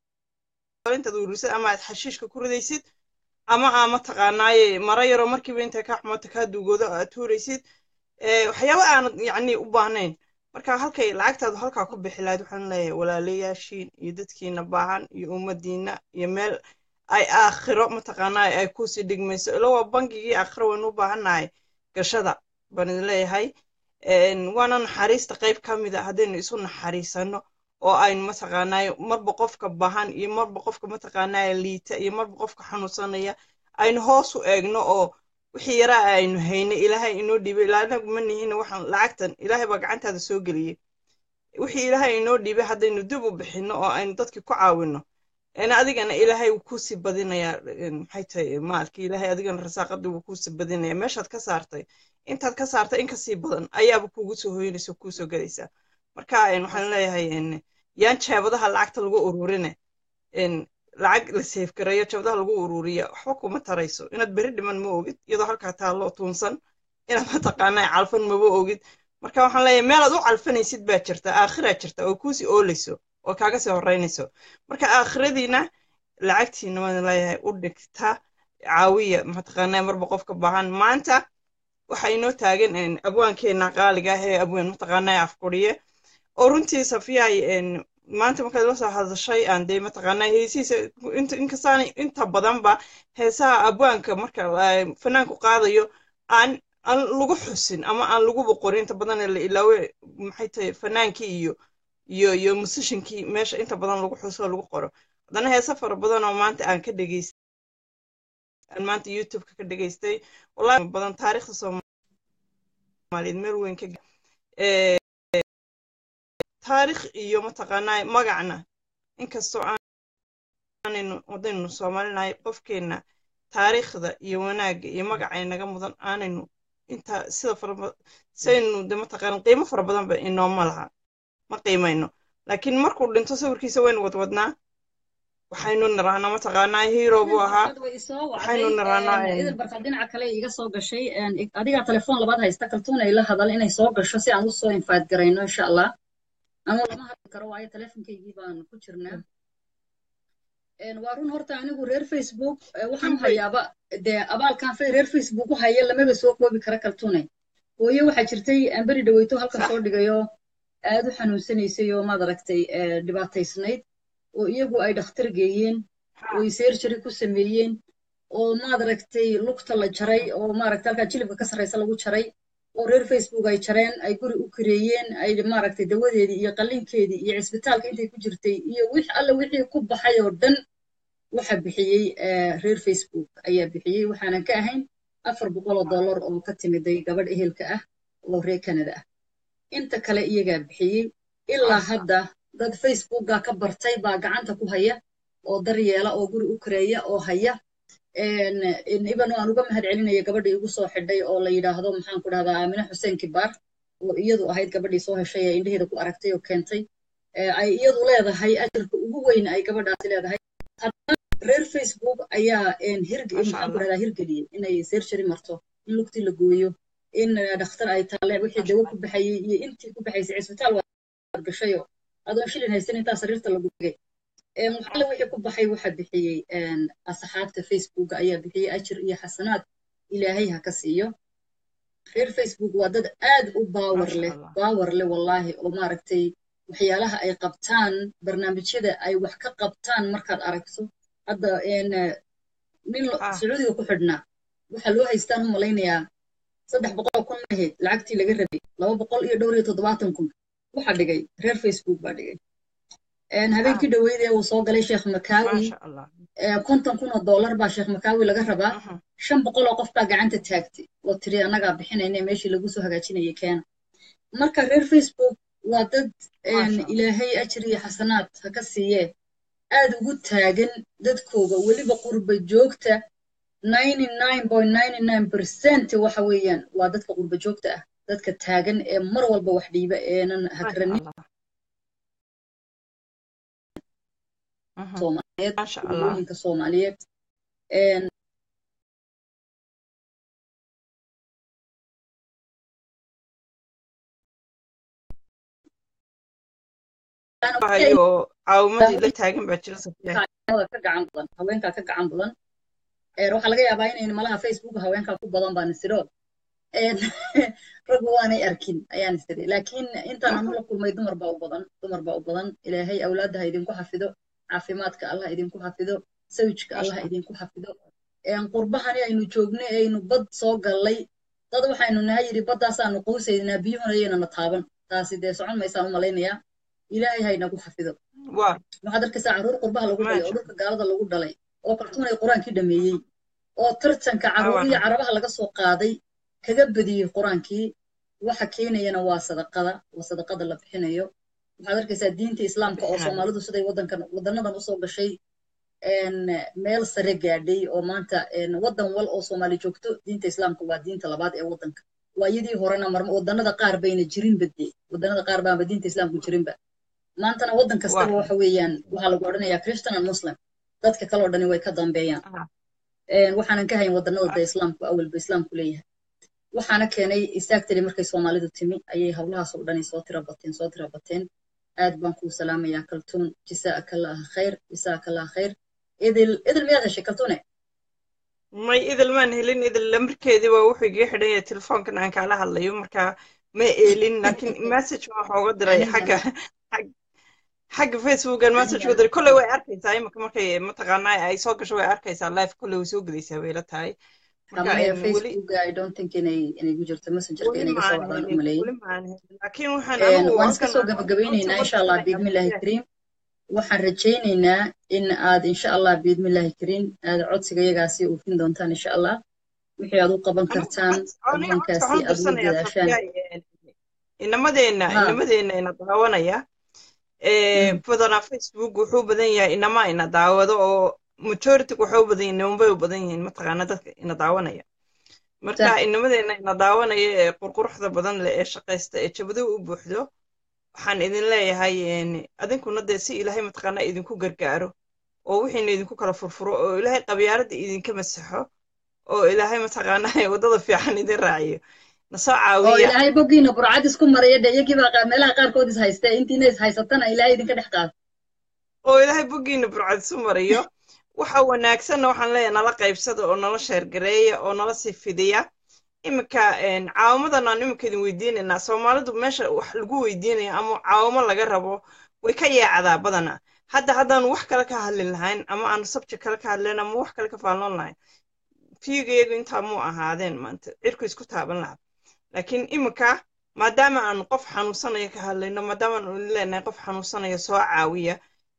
intaad ururisad ama aad xashiishka ku ridaysid ama aa mataqaanaaye mara yaroo markiiba intay kaa xumato kaa duugoodo aad tuuraysid waxyaaba aanad yacni u baahnayn marka halkay lacagtaadu halkaa ku bixi lahayd waxaan leeyahay walaalayaashiin iyo dadkiina baahan iyo ummadiina iyo meel ay aakhiro mataqaanaa ay kusii dhigmayso ila waa bangigii aakhiro waynu u baahannahay gashada baan idin leeyahay waana naxariista qayb ka mid a haddaynu isu naxariisano oo aynu mataqaanaaye marba qofka bahan iyo marba qofka mataqaanaaye liita iyo marba qofka xanuunsanaya aynu hoos u eegno oo wixii yaraa aynu haynay ilaahay inoo dhiibay ilaanagu ma nihina waxaan lacagtan ilaahay baa gacantaada soo geliyey wixii ilaahay inoo dhiibay haddaynu dib u bixinno oo aynu dadkii ku caawinno adigana ilaahay wuu kuusii badinayaa maxay tahay maalkii ilaahay adigana rasaaqadii wuu kuusii badinayaa meeshaad ka saartay intaad ka saartay in kasii badan ayaaba kuugu soo hoynaysa kuusoo gelaysaa marka waxaan leeyahay yaan jeebadaha lacagta lagu ururine lacag la seefgareeyo jeebadaha lagu ururiya waxba kuma tarayso inaad beri dhiman ma ogid iyadoo halkaa taallo tuunsan inaad mataqaanaa calfan maba ogid marka waxaan leeyahay meelaad u calfanaysid baa jirta aakhiraa jirta oo kuusii oolayso oo kaaga sii horreynayso marka aakhiradiina lacagtiina waan leeyahay u dhigta caawiya mataqaanaa marba qofka baahan maanta waxa inoo taagan abwaankeena qaaliga ah ee abwaan mataqaanaa afkuriye oo runtii safiyahay maanta markaad la soo hadashay aan dee mataqaanaa heesihiisa inkastaan inta badanba heesaha abwaanka marka fanaanku qaadayo aan aan lagu xusin ama aan lagu boqorin inta badan la ilaawe maxay tahay fanaankii iyo iyo iyo musishinkii meesha inta badan lagu xuso lagu qoro haddana heese fara badan oo maanta aan ka dhegeystay aan maanta youtubeka ka dhegeystay wallahi badan taariikhda soomaaliyeed meel weyn ka taarikh iyo mataqaanaa magacna inkastoo aanaynu wadaynu soomaalinahay qofkeenna taariikhda iyo wanaagga iyo magaca inaga mudan aanaynu inta sida fara saynu de mataqaana qiimo fara badan ba inooma laha ma qiimayno laakiin markuu dhinto sawirkiisa waynu wadwadnaa waxaynu nirahnaa mataqaanaa hero buu ahaa waxaynu nirahnaa idil barka dhinaca kale iga soo gashay adigaa telefoon labaad haysta kaltuun ay la hadal inay soo gasho si aan usoo infaad garayno insha allah ama lama hadli karo waayo telefonkaygii baan ku jirnaa waa run horta anigu reer facebook waxaan u hayaaba dee abaalkan reer facebook u haya lamaba soo koobi kara kaltuune hooye waxaa jirtay aan beri dhaweyto halkan soo dhigayo aad u xanuunsanaysay oo maad aragtay dhibaataysnayd oo iyagu ay dhakhtar geeyeen oo ay seerjari ku sameeyeen oo maad aragtay lugta la jaray oo maaragtay halkaa jilibka ka sarraysa lagu jaray oo reer facebook ay jareen ay guri u kareeyeen ay maaragtay dawadeedii iyo qallinkeedii iyo cisbitaalka intay ku jirtay iyo wix alle wixii ku baxay oo dhan waxa bixiyey reer facebook ayaa bixiyey waxaanan ka ahayn afar boqol oo dollar oo ka timiday gabadh ehelka ah oo reer canada ah inta kale iyagaa bixiyey ilaa hadda dad facebooka ka bartay baa gacanta ku haya oo daryeela oo guri u kareeya oo haya iban aan uga mahad celinaya gabadhii igu soo xidhay oo la yidhaahdo maxaan ku dhahdaa aamine xuseen kibaar oo iyadu ahayd gabadhii soo heshay ee indhaheeda ku aragtay oo keentay ay iyadu leedahay ajarka ugu weyn ay gabadhaasi leedahay haddana reer facebook ayaa maxaan ku dhahdaa hirgeliyey inay seerjari marto in lugtii la gooyo in dhakhtar ay taalle wixii dawo ku baxayey iyo intii ku baxaysay cisbitaal waad gashayo adoon shilin haysan intaa sariirta lagu dhigay waxaale wixii ku baxay waxa bixiyey asxaabta facebook ayaa bixiyey ajir iyo xasanaad ilaahay ha ka siiyo reer facebook waa dad aad u baawar leh baawar leh wallaahi oo maaragtay waxyaalaha ay qabtaan barnaamijyada ay wax ka qabtaan markaad aragto hadda nin sacuudiga ku xidhnaa waxaa loo haystaan u malaynayaa saddex boqol kun mahayd lacagtii laga rabay laba boqol iyo dhowr iyo toddobaatan kun waxa dhigay reer facebook baa dhigay habeenkii dhaweydee uu soo galay sheekh makaawi konton kun oo dollar baa sheekh makaawi laga rabaa shan boqol oo qof baa gacanta taagtay oo tiri annagaa bixinayna meeshii lagu soo hagaajinayay keena marka reer facebook waa dad ilaahay ajir iyo xasanaad ha ka siiyee aad ugu taagan dadkooga weliba qurba joogta ninety nine point ninety nine percent waxa weeyaan waa dadka qurba joogta ah dadka taagan ee mar walba wax dhiiba eenan hagranin soomaaliyeed qurubooyinka soomaaliyeed caawimadii la taagan baa jira ka gacan badan haweenkaa ka gacan badan waxaa laga yaabaa inayn malaha facebook haweenkaa ku badan baan isiro raggu waanay arkin ayaan isiri laakiin intaan anu la kulmay dumar baa u badan dumar baa u badan ilaahay awlaadda ha idinku xafido caafimaadka allah idinku xafido sawjka allah idinku xafido qurbahani aynu joognay aynu bad soo gallay dad waxaynu naha yidhi baddaasaanu quusaynaa biyuhuna yaynana taaban taasi dee socon maysaan u malaynayaa ilaahay ha inagu xafido waxaad arkaysaa carruur qurbaha lagu dhalay oo dhulka gaalada lagu dhalay oo kaltuunay qur-aankii dhameeyey oo tartanka carruuriya carabaha laga soo qaaday kaga badiyey qur-aankii waxa keenayana waa sadaqada waa sadaqada la bixinayo waxaad arkaysaa diinta islaamka oo soomaalidu siday wadankan wadanadan usoo gashay meel sare gaadhay oo maanta wadan wal oo soomaali joogto diinta islaamka waa diinta labaad ee wadanka waayadii horena wadanada qaar bayna jirinba dee wadanada qaar baanba diinta islaamku jirinba maantana wadan kastaba waxa weeyaan waxaa lagu odhanayaa christian and muslim dadka kaloo dhani way ka dambeeyaan waxaanan ka hayn wadanada da islaamku awalba islaamku leeyahay waxaana keenay istaagtali markay soomaalidu timi ayay howlahaas oo dhani soo tira bateen soo tira bateen aad baan kuu salaamayaa kaltuun jasaakallaaha khayr jasaakallaaha khayr idil idil miyaad heshay kaltuune may idil maan helin idil lamarkeedii waa wuxuu iga xidhan yahay telefoonkan aan kaala hadlayo marka ma eelin laakiin message ma waxooga diray xagga xagga facebookan message uga diray kolley way arkaysaa imika markay mataqaanaa ay soo gasho way arkaysaa live kolley way soo gelaysaa bay la tahay waan iska soo gabagabaynaynaa insha allah biidmillahi kariim waxaan rajaynaynaa in aad insha allah biidmillahi kariim aad codsiga yagaasi oofin doontaan insha allah wixii aad u qaban kartaan qabankaasi aad ugu dadaashaan inamadeenna inamadeenna ina daawanaya badanaa facebook wuxuu badan yahay inama ina daawado oo majority waxay u badan yihiin nimanbay u badan yihiin mataqaana dadka ina daawanaya marka inamadeenna ina daawanaya ee qurquruxda badan leh ee shaqaysta ee jabado u buuxdo waxaan idin leeyahay adinkuna dee si ilaahay mataqaana idinku gargaaro oo wixiina idinku kala furfuro oo ilaahay qabyaaladda idinka masaxo oo ilaahay mataqaana waddada fiican idin raaciyo nasoo caawiya oo ilaahay boggiina burcad isku maraya dee iyagii baa meelaha qaarkood is haysta intiina is haysatana ilaahay idinka dhex qaado oo ilaahay boggiina burcad isu mariyo waxa wanaagsanna waxaan leeyahay nala qaybsada oo nala sheergareeya oo nala sii fidiya iminka caawamadan aan iminka idin weydiinaynaa soomaalidu meesha wax lagu weydiinaya ama caawamo laga rabo way ka yeecdaa badana hadda haddaanu wax kale ka hadlin lahayn ama aanu subject kale ka hadlayn ama wax kale ka faalloon lahayn fiigayagu intaa muu ahaadeen maanta cirku isku taaban lahaa laakiin iminka maadaama aanu qof xanuunsanaya ka hadlayno maadaama aanu leenahay qof xanuunsanaya soo caawiya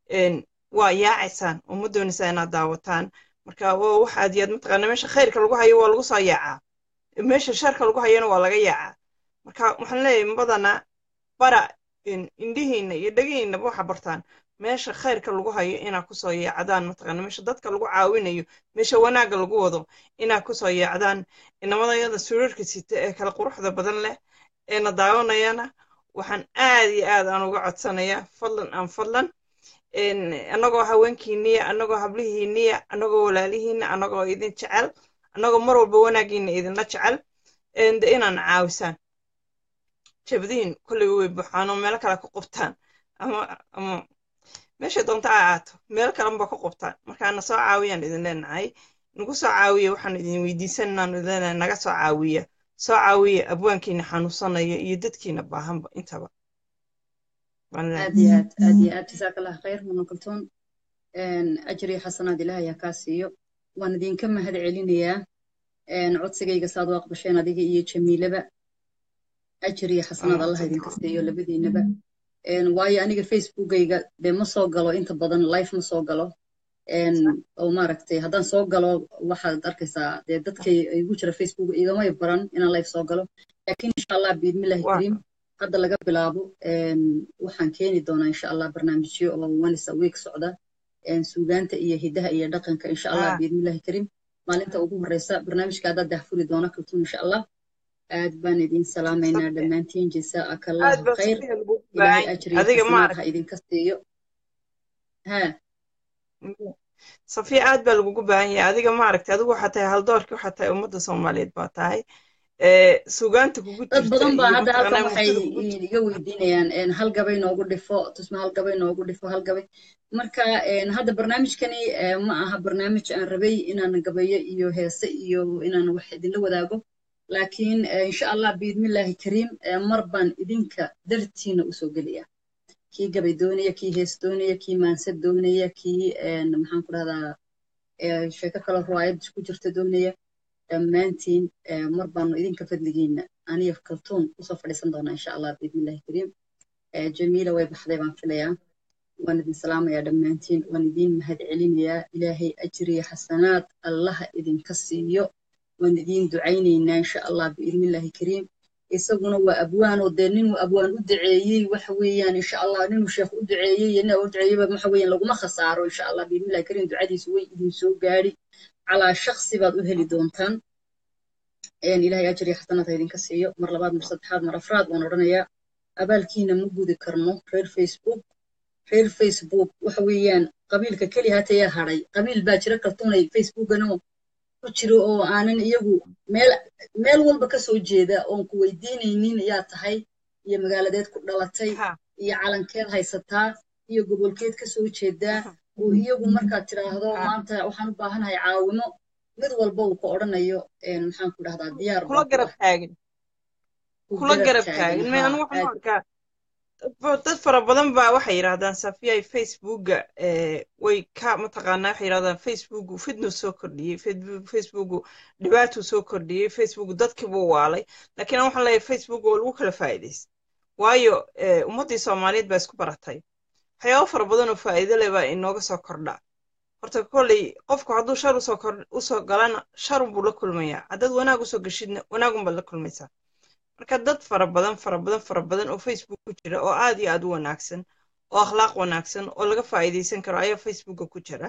waa yaacaysaan oo ma doonaysaa inaad daawataan marka waa wax aad yaad mataqaana meesha khayrka lagu hayo waa lagu soo yaacaa meesha sharka lagu hayona waa laga yaacaa marka waxaan leeyahay badana bara indhihiina iyo dhegihiinaba waxa bartaan meesha khayrka lagu hayo inaa kusoo yeecdaan mataqaana meesha dadka lagu caawinayo meesha wanaagga lagu wado inaa kusoo yeecdaan inamadayada surarka sita ee kala quruxda badan leh eena daawanayana waxaan aad iyo aad aan uga codsanayaa fadlan aan fadlan annagoo haweenkiiniya annagoo hablihiiniya annagoo walaalihiina annagoo idin jecel annagoo mar walba wanaagiina idinla jecel de inaan caawisaan jabadiin kolley way buuxaan oo meelo kale ka qubtaan ama ama meeshay doonta a aato meelo kalenba ka qubtaan markaana soo caawiyaan idin leenahay nagu soo caawiya waxaan idin weydiisanaan idin leenahay naga soo caawiya soo caawiya abwaankiina xanuunsanaya iyo dadkiina baahanba intaba aad iyo aad aad iyo aad jasaaka allah khayr mudno kaltoon ajri xasanaad ilaahay ha kaa siiyo waan idinka mahad celinayaa codsigayga saad u aqbasheen adiga iyo jamiilaba ajri xasanaad allah idinka siiyo labadiinaba waayo aniga facebookayga dee ma soo galo inta badan life ma soo galo oo maaragtay haddaan soo galo waxaad arkaysaa dee dadkay igu jira facebook igamay baran inaan life soo galo laakiin insha allah biidmillahi kariim hadda laga bilaabo waxaan keeni doonaa insha allah barnaamijyo oo once a week socda suugaanta iyo hidaha iyo dhaqanka insha allah biidnillahi kariim maalinta ugu horeysa barnaamijka haddaad dahfuri doona kaltuun insha allah aad baan idin salaamaynaa dhammaantiin jasaaka allahu khayr ilaahay ajriga xasanaad ha idinka siiyo ha safiya aad baa lagugu baahan yahay adiga maaragtay adigu waxaa tahay haldoorki waxaa tahay ummadda soomaaliyeed baa tahay suugaanta kugu dad badan baa hadda halkan waxay iga weydiinayaan hal gabay noogu dhifo tusma hal gabay noogu dhifo hal gabay marka hadda barnaamijkani ma aha barnaamij aan rabay inaan gabayo iyo heese iyo inaan wax idinla wadaago laakiin insha allah biidmillahi kariim mar baan idinka dartiina usoo gelaya kii gabay doonaya kii hees doonaya kii maansad doonaya kii maxaan ku dhahdaa sheeko kale ruwaayad ku jirta doonaya dhammaantiin mar baanu idinka fadligiina aniyo kaltuun usoo fadhiisan doonaa insha allah biidnillahi kariim jamiila way baxday baan filayaa waan idin salaamayaa dhammaantiin waan idin mahad celinayaa ilaahay ajriya xasanaad allaha idinka siiyo waan idin ducaynaynaa insha allah biidnillahi kariim isaguna waa abwaanoo dee ninuu abwaan u duceeyey waxa weeyaan insha allah ninuu sheekh u duceeyey iyo nin u duceeyeyba waxa weeyaan laguma khasaaro insha allah biidnillahi kariim ducadiisu way idin soo gaadhi calaa shaksi baad u heli doontaan ilahay ajri xasanaad ha idinka siiyo mar labaad mar saddexaad mar afraad waan odhanayaa abaalkiina ma gudi karno reer facebook reer facebook waxa weeyaan qabiilka keli hatayaa hadhay qabiil baa jira kaltuunay facebookanoo ku jiro oo aanan iyagu meel meel walba ka soo jeeda oon ku weydiinaynin yaa tahay iyo magaaladeed ku dhalatay iyo calankeed haysataa iyo gobolkeed ka soo jeedaa oo iyagu markaad tiraahdo maanta waxaan u baahanahay caawimo mid walba uu ku odhanayo maxaan ku dhahdaa diyaar kula garab taagan kula garab taagan me anu waxaan arkaa dad fara badan baa waxay yidhahdaan safiyay facebooka way ka mataqaanaa waxay yidhahdaan facebooku fitnu soo kordhiyey facebooku dhibaatuu soo kordhiyey facebook dadkiibuu waalay laakiin waxaan leeyahay facebook waa lagu kala faa'iidaysta waayo ummaddii soomaaliyeed baa isku baratay waxyaabo fara badan oo faa'iido leh baa inooga soo kordha horta kolley qofku hadduu shar usoo kor usoo galana sharun buu la kulmayaa haddaad wanaag usoo geshidna wanaagun baad la kulmaysaa marka dad fara badan fara badan fara badan oo facebook ku jira oo aad iyo aad u wanaagsan oo akhlaaq wanaagsan oo laga faa'iidaysan karo ayaa facebooka ku jira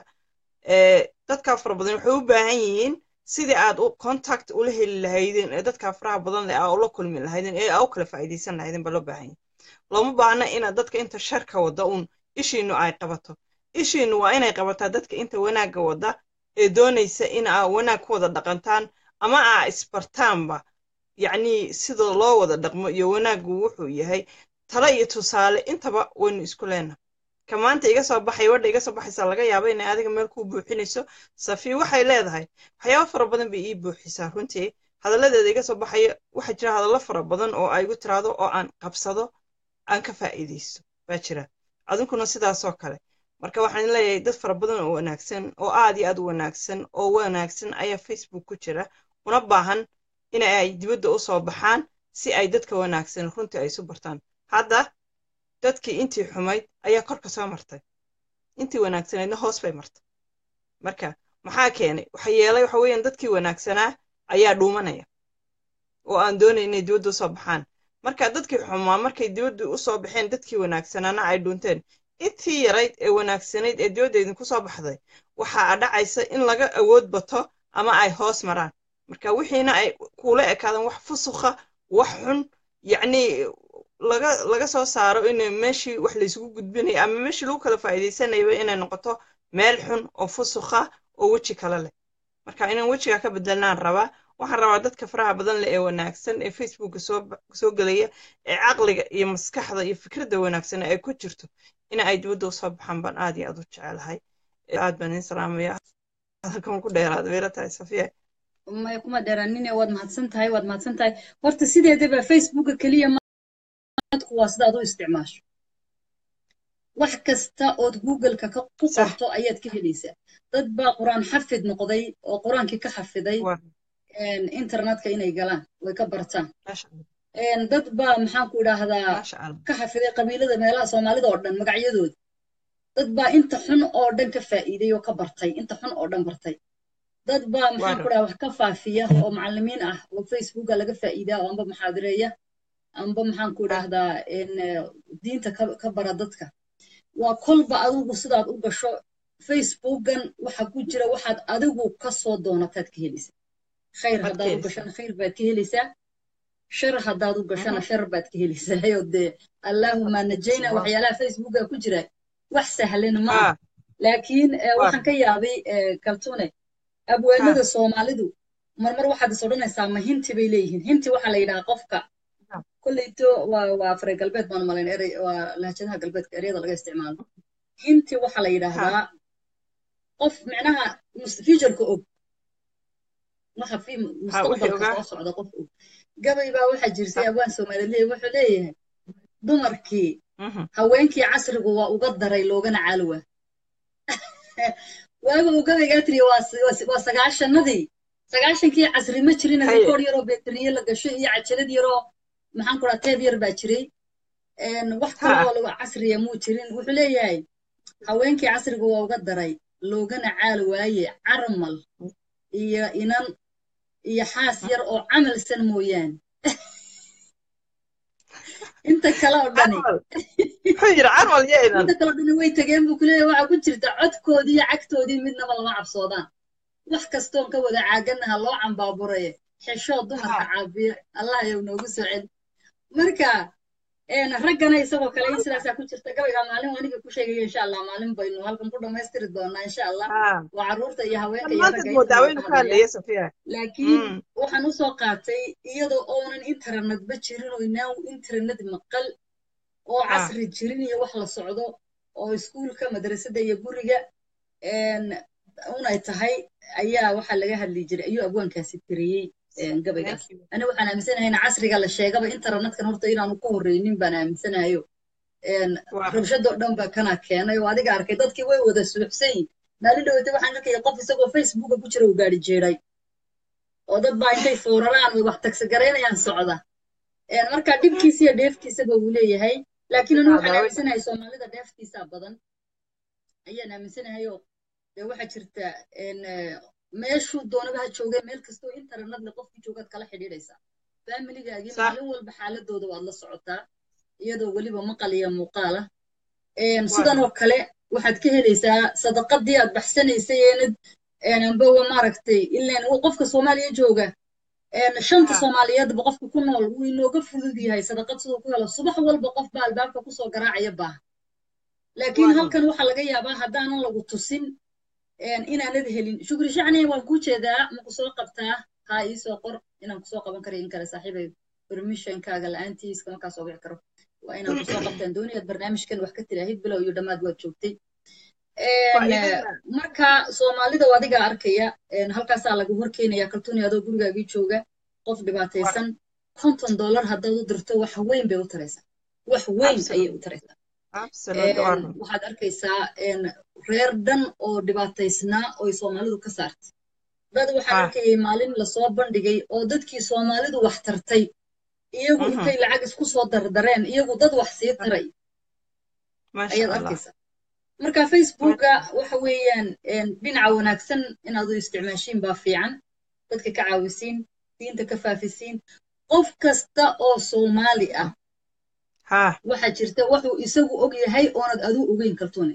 dadkaa fara badan waxay u baahan yihiin sidii aad contact ula heli lahaydeen ee dadkaa faraha badan leh aa ula kulmi lahaydeen ee aa u kala faa'iidaysan lahaydeen baa loo baahan yahay looma baahna inaad dadka inta sharka wadda uun ishiinu ay qabato ishiinu waa inay qabataa dadka inta wanaagga wadda ee doonaysa in aa wanaag ku wada dhaqantaan ama aa isbartaanba yacnii sida loo wada dhaqmo iyo wanaaggu wuxuu yahay talo iyo tusaale intaba waynu isku leenahay ka maanta iga soo baxay wadha iga soo baxaysaa laga yaaba inay adiga meel kuu buuxinayso safi waxay leedahay waxyaabo fara badan bay ii buuxisaa runtii hadalladeeda iga soo baxaya waxaa jira hadallo fara badan oo ay igu tiraado oo aan qabsado aan ka faa'iidaysto baa jira adinkuna sidaasoo kale marka waxaan leeyahay dad fara badan oo wanaagsan oo aad iyo aad u wanaagsan oo wanaagsan ayaa facebook ku jira una baahan in ay dibadda u soo baxaan si ay dadka wanaagsan runtii ay isu bartaan hadda dadkii intii xumayd ayaa korka soo martay intii wanaagsaneedna hoos bay martay marka maxaa keenay waxa yeelay waxa weeyaan dadkii wanaagsanaa ayaa dhuumanaya oo aan doonay inay dibadda usoo baxaan marka dadkii xumaa markay dibadda usoo baxeen dadkii wanaagsanaana ay dhuunteen intii yarayd ee wanaagsanayd ee dibadda idinku soo baxday waxaa dhacaysa in laga awood bato ama ay hoos maraan marka wixiina ay kuula ekaadaan wax fusukha wax xun yacnii laga laga soo saaro in meeshii wax laysugu gudbinayo ama meeshii lagu kala faa'iidaysanayaba inay noqoto meel xun oo fusukha oo weji kale leh marka inaan wejigaa ka bedelnaan rabaa waxaan rabaa dadka faraha badan leh ee wanaagsan ee facebooka soo soo gelaya ee caqliga iyo maskaxda iyo fikradda wanaagsan ay ku jirto in ay dibadda usoo baxaan baan aad iyo aad u jecelahay aad baan idin salaamaya halkan ku dheeraada weela tahay safiya maya kuma dheeraanine waad mahadsan tahay waad mahadsan tahay horta sideedaba facebooka keliya dadku waa sidaad u isticmaasho wax kasta ood googleka ku qorto ayaad ka helaysaa dad baa qur-aan xafid noqday oo qur-aankii ka xafiday internetka inay galaan way ka bartaan dad baa maxaan ku idhaahdaa ka xafiday qabiilada meelaha soomaalida oo dhan magacyadooda dad baa inta xun oo dhan ka faa'iiday oo ka bartay inta xun oo dhan bartay dad baa maxaan ku dhaha wax ka faafiya oo macallimiin ah oo facebooka laga faa'iidaa oo amba muxaadireeya amba maxaan ku idhaahdaa diinta ka bara dadka waa kolba adigu sidaad u gasho facebookan waxa ku jira waxaad adigu ka soo doonataad ka helaysaa khayr haddaad u gashana khayr baad ka helaysaa shar haddaad u gashana shar baad ka helaysaa oo dee allaahuma najayna waxyaalaha facebooka ku jira wax sahlan maaha laakiin waxaan ka yaabay kaltune abwaanada soomaalidu marmar waxaad is odhanaysaa ma hinti bay leeyihiin hinti waxaa la yidhaha qofka kolleyto waa waa afre galbeed baan malayn erey waa lahjadaha galbeedka eryada laga isticmaalo hinti waxaa la yidhaahdaa qof micnaha futureka og waxa fi mustaqbalka soo socda qof og gabay baa waxaa jirtay abwaan soomaaliyeed leeyahy wuxuu leeyahay dumarkii haweenkii casrigu waa uga daray loogana caalwa waaga uu gabaygaa tiriya waa sagaashanadii sagaashankii casri ma jirin rikoor yaroo beteriye la gasho iyo cajalad yaroo maxaan kuraa teeb yar baa jiray wax kaloo lagu casriya muu jirin wuxuu leeyahay haweenkii casrigu waa uga daray loogana caal waaye carmal iyo inan iyo xaas yar oo camalsan mooyaane inta kale oo dhani inta kale oo dhani way tageen buu kuleeyahay waxaa ku jirta codkoodii iyo cagtoodii midnaba lama cabsoodaan wax kastoon ka wada caaganaha loo cambaaburaye xeshoo dumarka caabiya allah yow noogu soo celi marka raggana isagoo kale in sidaasaa ku jirta gabayga maalin aniga ku sheegaya insha allah maalin baynu halkan ku dhammaystiri doonaa insha allah waa carruurta iyo haweenka iyo ragga laakiin waxaan usoo qaatay iyadoo oonan internetba jirin oo inaan internet maqal oo casri jirin iyo wax la socdo oo iskuulka madrasadda iyo guriga unay tahay ayaa waxaa laga hadli jiray ayuu abwaankaasi tiriyey gabaygaas ani waxaan aaminsanahay in casriga la sheegaba internetkan horta inaanu ku horreynin baan aaminsanayo rabshadoo dhan ba kana keenay oo adiga arkay dadkii way wada suuxsan yihin maalin dhaweyta waxaan arkaya qof isagoo facebooka ku jira uu gaari jeeday oo dad baa intay fooraraan way wax tagsagaraynayaan socda marka dhibkiisa iyo dheeftiisaba uu leeyahay laakiin anu waxaan aaminsanahay soomaalida dheeftiisaa badan ayaan aaminsanahayo dee waxaa jirta meeshuu doonaba ha joogay meel kastoo internetle qofkii joogaad kala xidhiidhaysaa faamiligaagii maalin walba xaaladooda waad la socotaa iyadoo weliba maqal iyo muuqaala sidan oo kale waxaad ka helaysaa sadaqadii aad baxsanaysay eenad ambawa maaragtay ilaan qofka soomaaliya jooga shanta soomaaliyeedba qofka ku nool wuu inooga fudud yahay sadaqad siduu ku helo subax walba qof baa albaabka kusoo garaacaya baaha laakiin halkan waxaa laga yaabaa haddaanan lagu tusin inaanad helin shukri shacniya waan kuu jeedaa ma ku soo qabtaa haa ii soo qor inaan kusoo qaban karayo in kale saaxiibay permissionkaaga la-aantiis kama kaa soo wici karo waa inaan kusoo qabtaan doonayaad barnaamijkan wax ka tiraahid bilow iyo dhammaad waad joogtay marka soomaalida adigaa arkaya halkaasaa laga horkeenaya kaltuuni adoo gurigaagii jooga qof dhibaataysan konton dollar haddaad u dirto wax weyn bay u taraysaa wax weyn ayay u taraysaa waxaad arkaysaa reer dhan oo dhibaataysnaa oy soomaalidu ka saartay dad waxaan arkayay maalin lasoo bandhigay oo dadkii soomaalidu wax tartay iyagu intay lacag isku soo dardareen iyagu dad wax sii taray ayaad arkaysaa marka facebooka waxa weeyaan dhinaca wanaagsan inaad u isticmaashiin baa fiican dadka ka caawisiin diinta ka faafisiin qof kasta oo soomaali ah waxaa jirta wuxuu isagu og yahay oonad aduu ogeyn kartune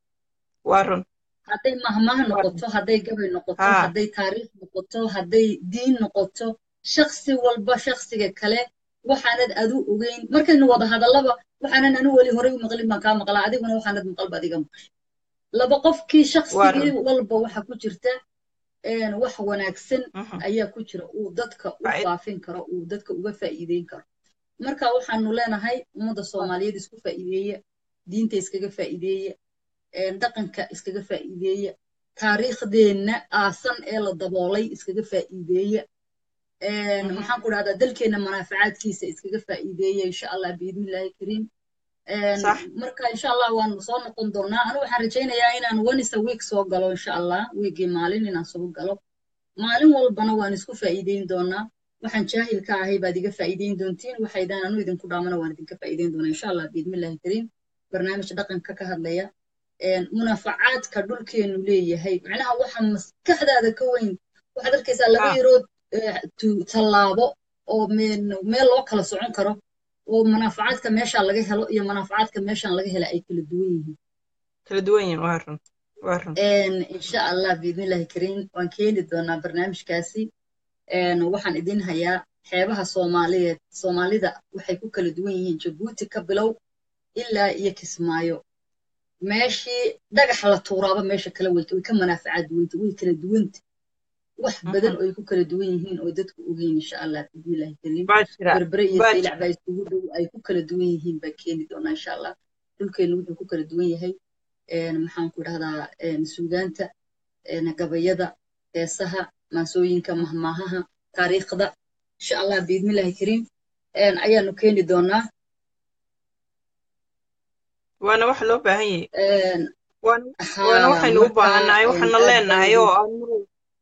hadday mahmah noqoto hadday gabay noqoto hadday taariikh noqoto hadday diin noqoto shaksi walba shaksiga kale waxaanad aduu ogeyn markaynu wada hadallaba waxaanan anu weli horey u maqlin baan kaa maqlaa adiguna waxaanad maqalba adiga maqlay laba qofkii shaksigii walba waxa ku jirta wax wanaagsan ayaa ku jira uu dadka u faafin karo uu dadka uga faa'iideyn karo marka waxaanu leenahay ummadda soomaaliyeed isku faa'iideeya diinta iskaga faa'iideeya dhaqanka iskaga faa'iideeya taariikhdeenna aasan ee la daboolay iskaga faa'iideeya maxaan ku dhahdaa dalkeenna manaafacaadkiisa iskaga faa'iideeya insha allah biidnillahi kariim marka insha allah waanu soo noqon doonaa anu waxaan rajaynayaa inaan once a week soo galo insha allah wiigii maalin inaan soo galo maalin walbana waan isku faa'iideyn doonaa waxaan jaahil ka ahay baad iga faa'iideyn doontiin waxaydaan anu idinku dhaamana waan idinka faa'iideyn doonaa insha allah biidnillahi kariim barnaamij dhaqanka ka hadlaya munaafacaadka dhulkeenu leeyahay macnaha waxa maskaxdaada ka weyn waxaad arkaysaa laba yarood tallaabo oo meel loo kala socon karo oo munaafacaadka meeshaa laga helo iyo munaafacaadka meeshaan laga hela ay kala duwan yihiin kala duwan yihiin waa run waa run insha allah biidnillahi kariim waan keeni doonaa barnaamijkaasi waxaan idin hayaa xeebaha soomaaliyeed soomaalida waxay ku kala duwan yihiin jabuuti ka bilow ilaa iyo kismaayo meeshii dhagax la tuuraaba meesha kala weyta way ka manaafacaad duwanta way kala duwanta wax badan oo ay ku kala duwan yihiin oo dadku ogeyn insha allah biidnillahi kariim baa jira berbere iyo baa saylac jira baa isugu dhow ay ku kala duwan yihiin baa keeni doonaa insha allah dhulkeenu wuxuu ku kala duwan yahay maxaan ku dhahdaa suugaanta gabayada heesaha maansooyinka mahmaahaha taariikhda insha allah biidnillahi kariim ayaanu keeni doonaa waana waxa loo baahan yahay waana waana haa waxaynu u marka baahannahay waxaana aad baan leenahay idin oo aan mar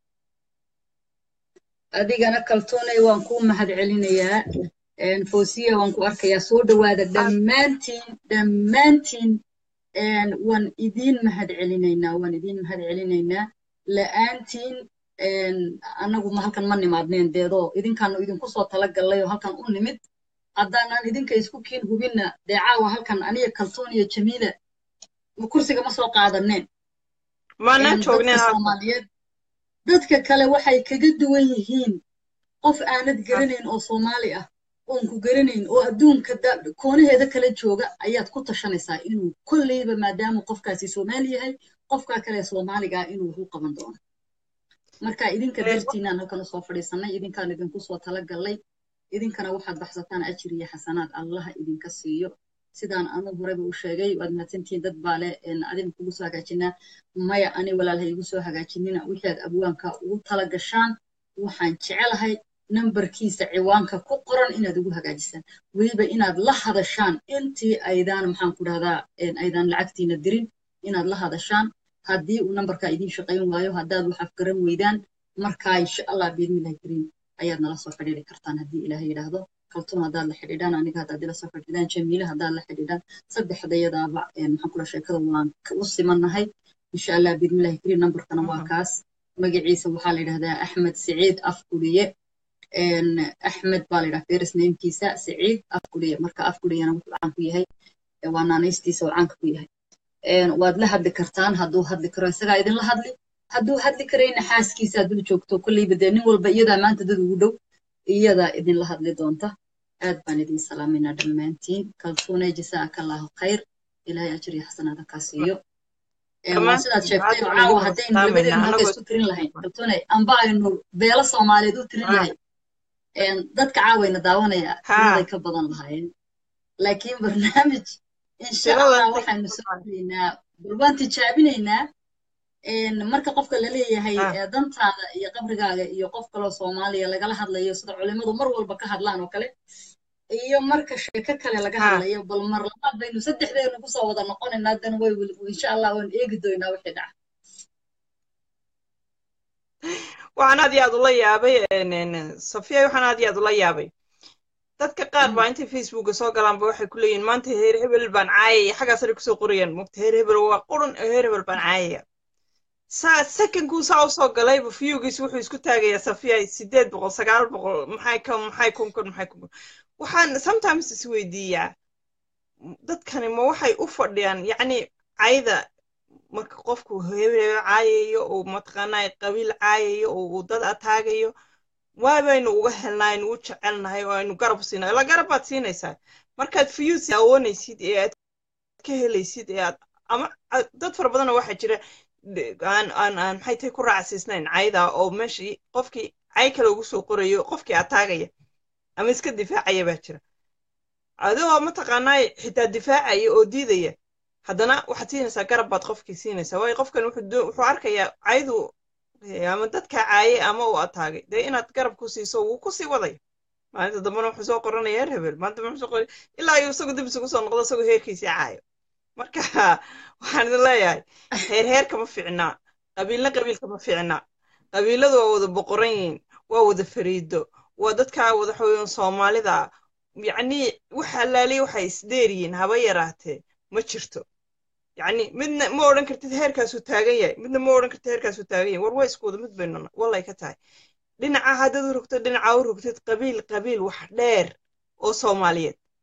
adigana kaltoonay waan kuu mahad celinayaa fosiya waan ku arkayaa soo dhowaada dhammaantiin dhammaantiin waan idiin mahad celinaynaa waan idiin mahad celinaynaa la'aantiin annagu ma halkan ma nimaadneen deedoo idinkaanu idinku soo talagallay oo halkan u nimid haddaanan idinka isku kiin hubinna dee caawa halkan aniga kaltoon iyo jamiila kursiga ma soo qaadaneen maanaan dadka joognin halkan soomaaliyeed dadka kale waxay kaga duwan yihiin qof aanad garanayn oo soomaali ah oon ku garanayn oo adduunka da- koonaheeda kala jooga ayaad ku tashanaysaa inuu kolleyba maadaama qofkaasi soomaali yahay qofkaa kale soomaaliga ah inuu wax u qaban doono marka idinka Ee, dartiinaan halkan usoo fadhiisanay idinkaan idinku soo talagallay idinkana waxaad baxsataan ajir iyo xasanaad allaha idinka siiyo sidaan anu horeba u sheegay waad mahadsantihiin dad baa leh adin kugu soo hagaajinaa maya ani walaalha igu soo hagaajinina wixii aad abwaanka ugu tala gashaan waxaan jecelahay nambarkiisa ciwaanka ku qoran inaad ugu hagaajisaan weliba inaad la hadashaan intii aydaan maxaan ku dhahdaa aydaan lacagtiina dirin inaad la hadashaan haddii uu nambarkaa idiin shaqayn waayo haddaad wax afgaran weydaan markaa insha allah biidnillahi kariim ayaad nala soo xidhiiri kartaan haddii ilaahay yidhaahdo kaltuun haddaad la xidhiidhaan aniga haddaad ila soo xidhiidhaan jamiile haddaad la xidhiidhaan saddexdayadaaba maxaan kula sheekada waan u simannahay insha allah biidnillahi kariim nambarkana waa kaas magaciisa waxaa la yidhahdaa axmed siciid afkuliye axmed baa la yidhaha feris namekiisa siciid afkuliye marka afkuliyana wuxuu caan ku yahay waa naanaystiisa oo caanka ku yahay waad la hadli kartaan hadduu hadli karo isagaa idinla hadli hadduu hadli karayna xaaskiisa hadduu joogto kolleyba dee nin walba iyadaa maanta dad ugu dhow iyadaa idinla hadli doonta aad baan idin salaaminaa dhammaantiin kaltuunay jasaaka allahu khayr ilaahay ajir iyo xasanaada kaa siiyo waa sidaad sheegtay oo caawa haddaynu labadeenu halka isku tirin lahayn kaltuunay amba aynu beelo soomaaliyeed u tirin lahayn dadka caawayna daawanaya tiraday ka badan lahaayeen laakiin barnaamij insha allah waxaynu soo gelaynaa bal waan tijaabinaynaa marka qofka la leeyahay dantaada iyo qabrigaaga iyo qof kaloo soomaaliya lagala hadlayo sida culimmadu mar walba ka hadlaan oo kale iyo marka sheeko kale laga hadlayo bal mar labaad baynu saddexdeenu kusoo wada noqonaynaa haddana way insha allah waan eegi doonaa wixii dhaca waxaan aad iyo aad ula yaabay safiya waxaan aad iyo aad ula yaabay dadka qaar baa intay facebooka soo galaanba waxay ku leeyihin maanta heer hebel baan caayaya xaggaasana kusoo qorayaan mogta heer hebel waa qurun heer hebel baan caayaya saa sekonkuu saa usoo galayba fiyugiis wuxuu isku taagayaa safiya sideed boqol sagaal boqol maxay ka maxay kun kun maxay kun kun waxaan sometimes isweydiiyaa dadkani ma waxay u fadhiyaan yacni cayda marka qofku hebel caayayo oo mataqaanaa qabiil caayayo oo uu dad ataagayo waa baynu uga helnaa aynu u jecelnahay oo aynu garab siinayo la garab baad siinaysaa markaad fiyuus daawanaysid ee aad ka helaysid ee aad ama dad fara badanoo waxaa jira aan aan aan maxay tahay ku raacsiisnayn cayda oo meeshii qofkii cay kale ugu soo qorayo qofkii ataagaya ama iska difaacaya baa jira adigoo mataqaanaa xitaa difaacaya oo diidaya haddana waxaad siinaysaa garab baad qofkii siinaysaa waayo qofkan wuxuu arkayaa caydu ama dadka caaye ama uu ataagay dee inaad garab ku siiso wuu kusii wadaya maalinta dambena wuxuu soo qoranaya heer hebel maanta wuxuu soo qoray ilaa iyo isagu dib isugu soo noqdo isagoo heerkiisii caayo marka waxaan idin leeyahay heer heerka ma fiicnaa qabiilna qabiilka ma fiicnaa qabiiladu waa wada boqoran yihiin waa wada fariido waa dadkaa wada xooyan soomaalida yacni waxa laaliya waxay isdheeriyiin haba yaraatee ma jirto yacni midna ma odhan kartid heerkaasuu taagan yahay midna ma odhan kartid heerkaasuu taagan yahay war waa isku wada mid baynuna wallay ka tahay dhinaca haddaad u rogtid dhinaca u rogtid qabiil qabiil wax dheer oo soomaaliyeed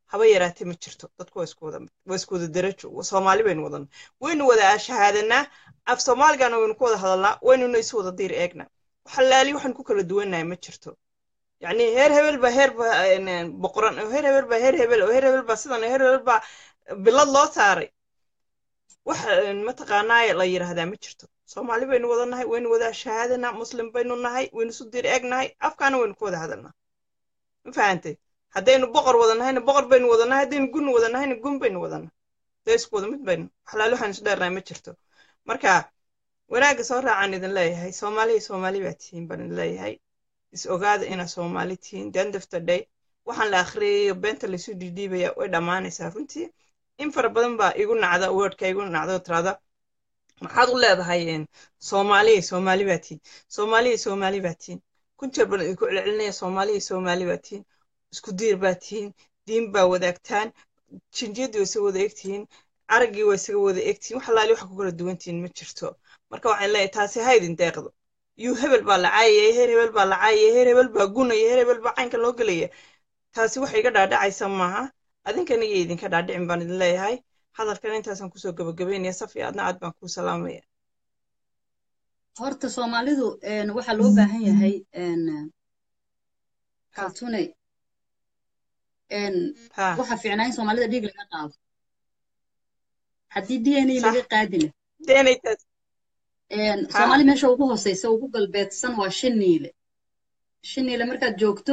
haba yaraatee ma jirto dadku waa isku wada waa isku wada darajo soomaali baynu wadanaa waynu wada shahaadanaa af soomaaligana waynu ku wada hadalnaa waynuna isu wada diir eegnaa waxalaali waxaan ku kala duwannahay ma jirto yacni heer hebel baa heer baa boqoran oo heer hebel baa heer hebel oo heer hebel baa sidan oo heer hebel baa bilad loo saaray wax mataqaanaa la yidhaahdaa ma jirto soomaali baynu wada nahay waynu wada shahaadanaa muslim baynu nahay waynu isu diir eegnahay afkaana waynu ku wada hadalnaa ma fahantay haddaynu boqor wada nahayna boqor baynu wada nahay haddaynu gun wada nahayna gun baynu wada nahay dee isku wada mid baynu waxlaali waxaan isu dheernahay ma jirto marka wanaagga soo raacaan idin leeyahay soomaaliya soomaali baa tihiin baan idin leeyahay is ogaada inaa soomaali tihiin the end of the day waxaan la akhriyayo beenta laysu dhiidhiibaya way dhammaanaysaa runtii in fara badan baa igu nacda wordka igu nacda oo tiraada maxaad u leedahay soomaaliya soomaali baa tihiin soomaaliya soomaali baa tihiin kun jeer baan idinku celcelinaya soomaaliya soomaali baa tihiin isku diir baa tihiin diin baa wadaagtaan jinjiyadii waa isaga wada egtihiin araggii waa isaga wada egtihiin wax alaali waxa ku kala duwan tihiin ma jirto marka waxaan leeyahay taasi ha idin deeqdo yuu hebel baa la caayaya heer hebel baa la caayaya heer hebel baa gunaya heer hebel baa caynka loo gelaya taasi wax iga dhaadhacaysa maaha adinkana iyo idinka dhaadhicin baan idin leeyahay hadalkana intaasaan kusoo gabagabeynaya safi adna aad baan kuu salaamaya horta soomaalidu waxaa loo baahan yahay kaltuney waxa fiicnaa in soomaalida dhiig laga qaado haddii d n a laga qaadina soomaali meesha ugu hooseysa ugu galbeedsan waa shiniile shiniile markaad joogto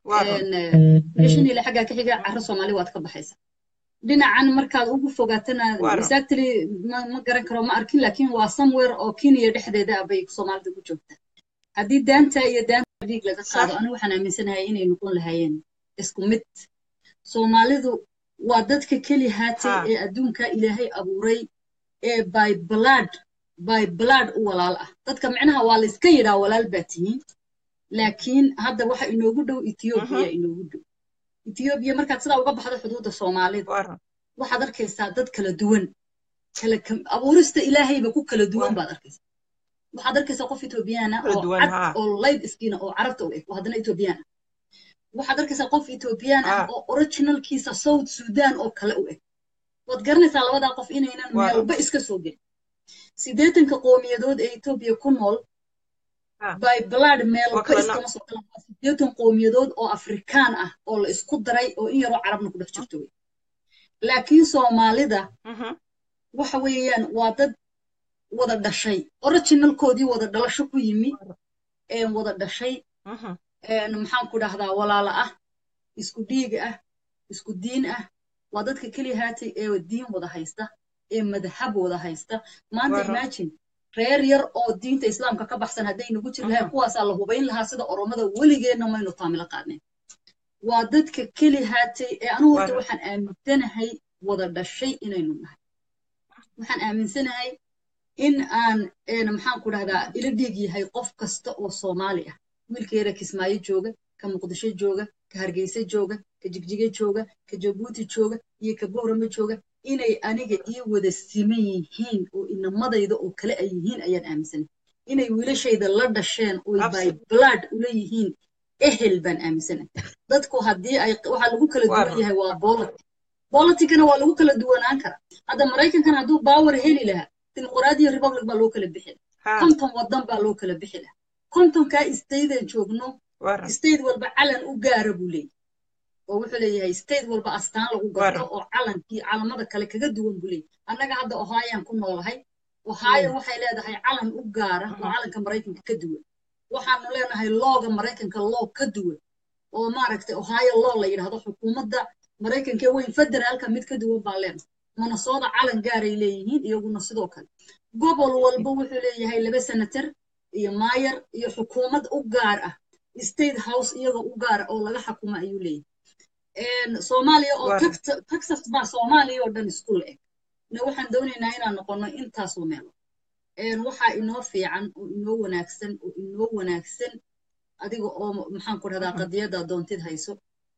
shiniile xaggaa ka xiga carro soomaali waad ka baxaysa dhinacan markaad ugu fogaatana exactly ma garan karo ma arkin laakiin waa somewhere oo kenya dhexdeeda ah bay soomaalida ku joogtaa haddii daanta iyo daanta dhiig laga qaado anigu waxaan aaminsanahay inay noqon lahaayeen isku mid soomaalidu waa dadka keli haatay ee adduunka ilaahay abuuray ee by blood by blood u walaal ah dadka micnaha waa layska yidhaa walaal baa tihiin laakiin hadda waxa inoogu dhow ethiobiya inoogu dhow ethiobiya markaad sidaa uga baxdo xuduudda soomaalida waxaad arkaysaa dad kala duwan kala abuurista ilaahayba ku kala duwan baad arkaysaa waxaad arkaysaa qof ethoobiyaana oo cad oo layd iskiina oo carabta u eg oo haddana ethoobiyaana waxaad arkaysaa qof ethoobiyan ah oo originalkiisa south sudan oo kale u eg waad garanaysaa labadaa qof inaynan meelba iska soo gelin siddeetanka qowmiyadood ee etoobiya ku nool by blood meelba iskama soo galan waa siddeetan qowmiyadood oo afrikaan ah oo la isku daray oo in yaroo carabna ku dhex jirto wey laakiin soomaalida waxa weeyaan waa dad wada dhashay originalkoodii wada dhalasho ku yimi wada dhashay maxaan ku dhahdaa walaala ah isku dhiig ah isku diin ah waa dadka keliya haatay ee diin wada haysta ee madhab wada haysta maanta imagine reer yar oo diinta islaamka ka baxsan hadday nagu jiri lahayn kuwaasaa la hubayn lahaa sida oromada weligeenna maynu taamilo qaadneen waa dadka keli haatay ee anigu horta waxaan aaminsanahay wada dhashay inaynu nahay waxaan aaminsanahay in aan maxaan ku dhahdaa ila dhiig yahay qof kasta oo soomaali ah wiilka yara kismaayo jooga ka muqdisho jooga ka hargeysa jooga ka jigjiga jooga ka jabuuti jooga iyo ka boorama jooga inay aniga ii wada siman yihiin oo inamadayda oo kale ay yihiin ayaan aaminsanay inay wiilashayda la dhasheen oy by blood ula yihiin ehel baan aaminsanay dadku haddii ay waxaa lagu kala duwan yahay waa bolity boliticana waa lagu kala duwanaan karaa hadda maraykankan hadduu baawer heli lahaa dimuqraadiya republic baa loo kala bixi lahaa konton wadan baa loo kala bixi lahaa kontonkaa statean joogno state walba calan u gaara buu leeyahy oo wuxuu leeyahay state walba astaan lagu garto oo calankii calamada kale kaga duwan buu leeyahy annaga hadda ohayaan ku noolahay ohio waxay leedahay calan u gaara oo calanka maraykanka ka duwan waxaanu leenahay looga maraykanka loo ka duwan oo maaragtay ohio law la yidhahdo xukuumadda maraykanka weyn federaalka mid ka duwan baa leenahay manasooda calan gaaray leeyihiin iyaguna sidoo kale gobol walba wuxuu leeyahay laba senator iyo maayar iyo xukuumad u gaar ah state house iyagoo u gaara oo laga xakuma ayuu leeyahay soomaaliya oo texas baa soomaaliya oo dhan isku la-eg na waxaan doonaynaa inaan noqono intaasoo meelo waxaa inoo fiican oo inoo wanaagsan oo inoo wanaagsan adiga oo maxaan ku dhahdaa qadiyaddaa doontid hayso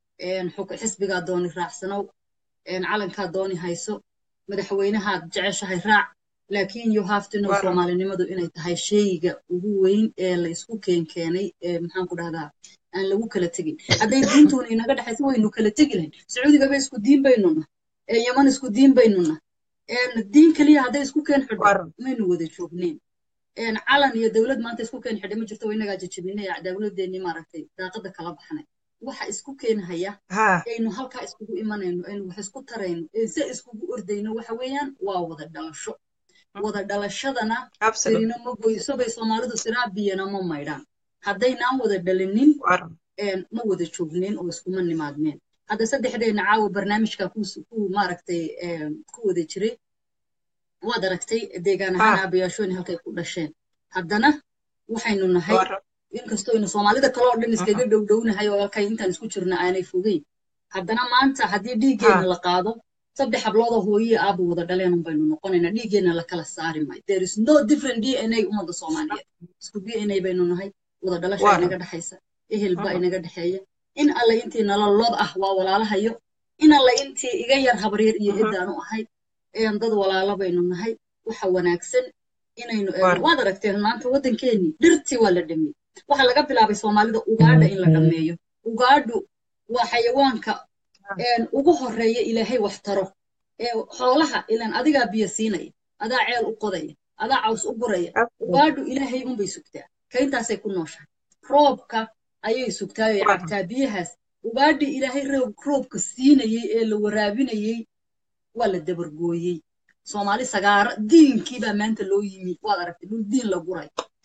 xisbigaa dooni raacsanow calankaa dooni hayso madaxweynahaad jeceshahay raac laakiin you have to know soomaalinimadu inay tahay shayga ugu weyn ee la isku keenkeenay ee maxaan ku dhahdaa aan lagu kala tegin hadday diintuuna inaga dhexaysa waynu kala tegi lahayn sacuudigaba isku diin baynuna yaman isku diin baynuna diin keliya hadday isku keen xidho maynu wada joogneyn calan iyo dowlad maanta isku keen xidhay ma jirto waa inagaa jajabinay dowladeennii maaragtay daaqada kala baxnay waxa isku keenhaya aynu halkaa iskugu imanayno aynu wax isku tarayno se iskugu ordayno waxa weeyaan waa wada dhalasho wada dhalashadana sirina ma goyso bay soomaalidu siraa biyana ma maydhaan haddaynaan wada dhalinin ma wada joognin oo iskuma nimaadneen hadda saddexdeenna caawa barnaamijka ku maaragtay ku wada jiray waad aragtay deegaan ahaan aabayaashooni halkay ku dhasheen haddana waxaynu nahay inkastoo aynu soomaalida kale oo dhan iskaga dhowdhownahay oo halkay intaan isku jirna aanay fogeyn haddana maanta haddii dhiiggeenna la qaado saddex habloodoo hooyiye aaba wada dhaleen un baynu noqonaynaa dhiiggeenna la kala saari maayo there is no different d n a ummadda soomaaliyeed isku d n a baynu nahay wada dhalasha inaga dhexaysa ehel baa inaga dhexeeya in alle intii nala lod ah waa walaalahayo in alle intii iga yar habaryar iyo eddaanu ahay dad walaalo baynu nahay waxa wanaagsan inaynu waad aragteen maanta waddankeennii dhirtii waa la dhameeyey waxa laga bilaabay soomaalida ugaadha in la dhammeeyo ugaadhu waa xayawaanka ugu horeeya ilaahay wax taro xoolaha ilan adigaa biyo siinaya adaa ceel u qodaya adaa caws u guraya ugaadhu ilaahay unbay sugtaa kayntaasay ku nooshahay roobka ayay sugtaay oy cabtaa biyahaas ugaadhii ilaahay roobka siinayey ee la waraabinayey waa la dabargooyey soomaali sagaara diinkii baa maanta loo yimi waad aragtay dhul diin la guray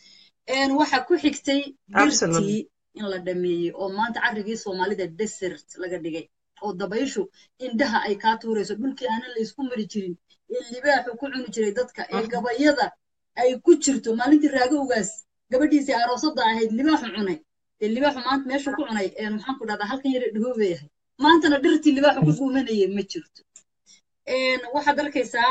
waxa ku xigtay dirtii in la dhameeyey oo maanta carrigii soomaalida desert laga dhigay oo dabayshu indhaha ay kaa tuurayso dhulkii aanan la isku mari jirin ee libaaxu ku cuni jiray dadka ee gabayada ay ku jirto maalintii raagowgaas gabadhiisii aroosada ahayd libaaxu cunay dee libaaxu maanta meeshuu ku cunay maxaan ku dhahdaa halkan yare dhahoobay ahay maantana dhirtii libaaxu ku guumanayay ma jirto waxaad arkaysaa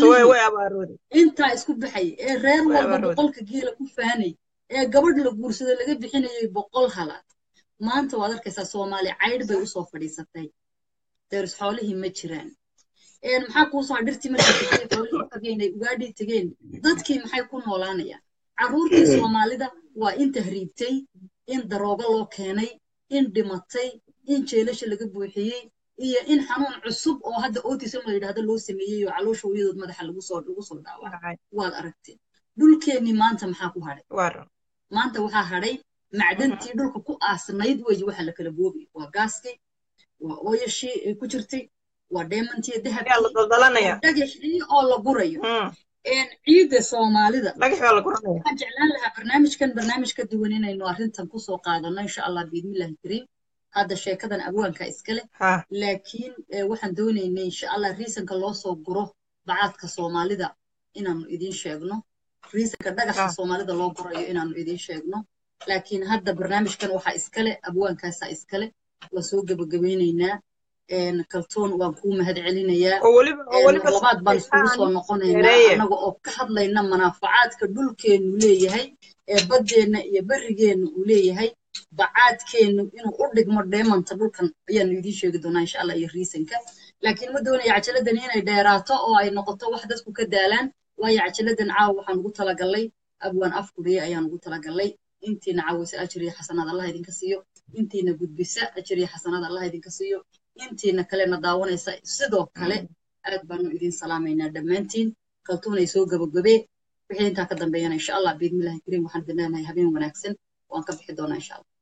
intaa isku baxay ee reer walba boqolka geela ku faanay ee gabadh la guursado laga bixinayay boqol halaad maanta waad arkaysaa soomaali caydh bay usoo fadhiisatay deeris xoolihii ma jiraan maxaa kuu soo dhirtii markay tegeen xoolihii tageen ay ugaadhii tegeen dadkii maxay ku noolaanayaan carruurtii soomaalida waa in tahriibtay in daroogo loo keenay in dhimatay in jeelasha laga buuxiyey iyo in xanuun cusub oo hadda autism la yidhahdo loo sameeyey oo caloosha hooyadood madaxa lagu soo lagu soo dhaawacay waad aragteen dhulkeennii maanta maxaa ku hadhay maanta waxaa hadhay macdantii dhulka ku aasnayd weeye waxa la kala boobay waa gaaskii waa ooyashii ay ku jirtay waa deemantii dahabkii dhagaxii oo la gurayo ciidda soomaalida waxaan jeclaan lahaa barnaamijkan barnaamij ka duwan inaynu arrintan kusoo qaadano insha allah biidnillahi kariim hadda sheekadan abwaanka iskale laakiin waxaan doonaynay insha allah riisanka loo soo guro bacaadka soomaalida inaanu idiin sheegno riisanka dhagaxa soomaalida loo gurayo inaanu idiin sheegno laakiin hadda barnaamijkan waxaa iskale abwaankaasaa iskale waa soo gebagabaynaynaa kaltoon waan kuu mahad celinayaa labaad baan iskugu soo noqonaynaa annaga oo ka hadlayna manaafacaadka dhulkeennu leeyahay ee baddeenna iyo berrigeenna uu leeyahay bacaadkeennu inuu u dhigmo dheemanta dhulkan ayaanu idiin sheegi doonaa insha allah iyo riisanka laakiin ma doonaya cajaladani inay dheeraato oo ay noqoto wax dadku ka daalaan waayo cajaladan caawa waxaan ugu talagallay abwaan afkuriye ayaan ugu talagallay intiina caawisa ajir iyo xasanaad allah idinka siiyo intiina gudbisa ajir iyo xasanaad allah idinka siiyo intiina kalena daawanaysa sidoo kale aad baanu idin salaamaynaa dhammaantiin kaltuunay soo gabagabee wixii intaa ka dambeeyana insha allah biidmillahi kariim waxaan idin leenahay habeen wanaagsan waan ka bixi doonaa insha allah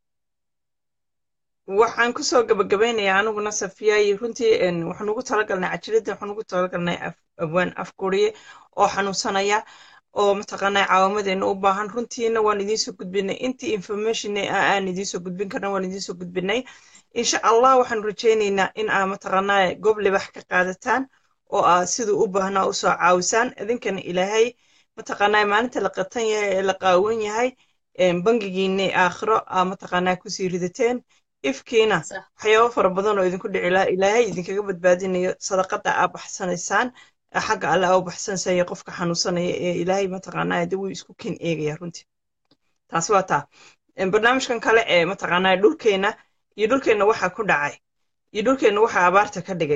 waxaan kusoo gabagabaynayaa aniguna safiyaayi runtii waxaan ugu talagalnay cajiradda waxaan ugu talagalnay abwaan afguriye oo xanuunsanaya oo mataqaanaa caawamadeena u baahan runtiina waan idiinsoo gudbinay intii information aan idiinsoo gudbin karna waan idiinsoo gudbinay insha allah waxaan rajaynaynaa in aa mataqaanaa goob libax ka qaadataan oo aa siduu u baahnaa usoo caawisaan idinkana ilaahay mataqaanaa maalinta la qatan yahay ee la qaawan yahay bangigiinni aakhiro aa mataqaanaa kusii ridateen ifkiina waxyaabo fara badan oo idinku dhici laha ilaahay idinkaga badbaadinayo sadaqada aa baxsanaysaan xagga alle aa u baxsanaysaya qofka xanuunsanaya ee ilaahay mataqaanaa de wuu isku ken eegaya runtii taasi waa taa barnaamijkan kale ee mataqaanaa dhulkeenna iyo dhulkeenna waxaa ku dhacay iyo dhulkeenna waxaa abaarta ka dhigay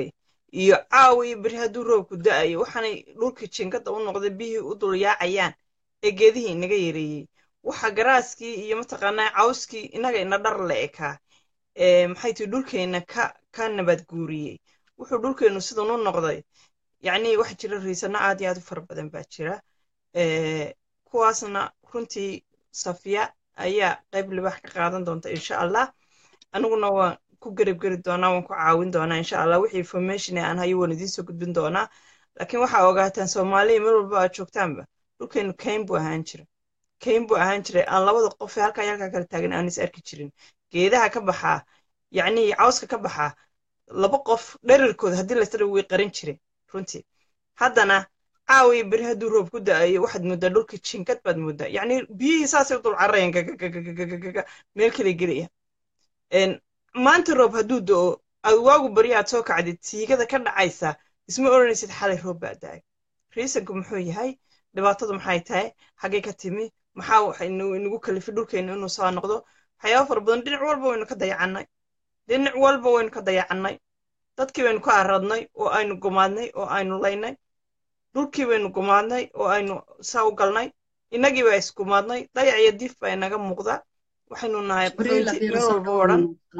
iyo caawa iyo beri hadduu roobku da'ayo waxaanay dhulkii jinkada u noqday biyihii u dul yaacayaan ee geedihii inaga yareeyey waxa garaaskii iyo mataqaanaa cawskii inaga ina dhar la ekaa maxay tihi dhulkeenna ka ka nabad guuriyey wuxuu dhulkeennu sidan u noqday yacni waxa jira riisano aad iyo aad u fara badan baa jira kuwaasna runtii safiya ayaa qayb libax ka qaadan doonta insha allah aniguna waan ku garab geri doonaa waan ku caawin doonaa insha allah wixii information aan hayo waan idiin soo gudbin doonaa laakiin waxaa ogaataan soomaaliya meel walba aad joogtaanba dhulkeenu kayn buu ahaan jira kayn buu ahaan jiray aan labada qof ee halkaa iyo halkaa kala taagan aan is arki jirin geedaha ka baxaa yacni cawska ka baxaa laba qof dherarkooda haddii laysdara way qaran jireen runtii haddana caawiya beri hadduu roob ku da'ayo waxaad mooddaa dhulka jinkad baad mooddaa yacni biyihii saasay u dul cararayaan gagagagagaga meel kale gelaya maanta roob hadduu da'o aad waagu beri aad soo kacdid siigada ka dhacaysa isma odhanaysid xalay roob baa da'ay riisanku muxuu yahay dhibaatadu maxay tahay xaggay ka timi maxaa inagu kalifay dhulkeena inuu soo noqdo waxyaaba fara badan dhinac walba waynu ka dayacannay dhinac walba waynu ka dayacannay dadkii baynu ka aradnay oo aynu gumaadnay oo aynu laynay dhulkii baynu gumaadnay oo aynu saa u galnay innagii baa isgumaadnay dayac iyo diif baa inaga muuqda waxaynu nahay qaxooti meel walba wadhan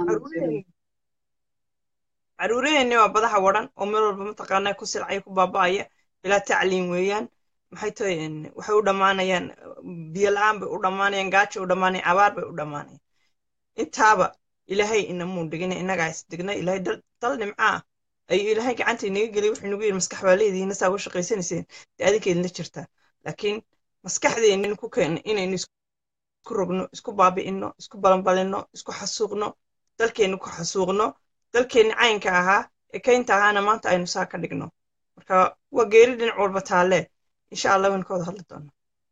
caruuraheenni waa badaha wadhan oo meel walba mataqaanaa ku silcaya ku baaba'aya ilaa tacliin weeyaan maxay tahay waxay u dhammaanayaan biyo la-aan bay u dhammaanayaan gaajo u dhammaanayaan abaar bay u dhammaanayaan intaaba ilaahay inamuu dhigina innagaa is digna ilaahay dal nimcaa ayuu ilaahay gacanta inaga geliy wuxuu nagu yidhi maskax baa leedihiina saa uga shaqaysanayseen dee adinkeedna jirtaa laakiin maskaxdeennin ku keenna inaynu isku rogno isku baabi'inno isku balanbalinno isku xasuuqno dalkeenni ku xasuuqno dalkeenni caynka ahaa ee kaynta ahaana maanta aynu saa ka dhigno marka waa geeri dhinac walba taalee insha allah waynu ka wada hadli doonaa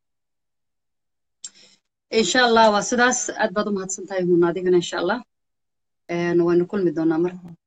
insha allah waa sidaas aad baad u mahadsan tahay hun adigana insha allah waynu kulmi doonaa mar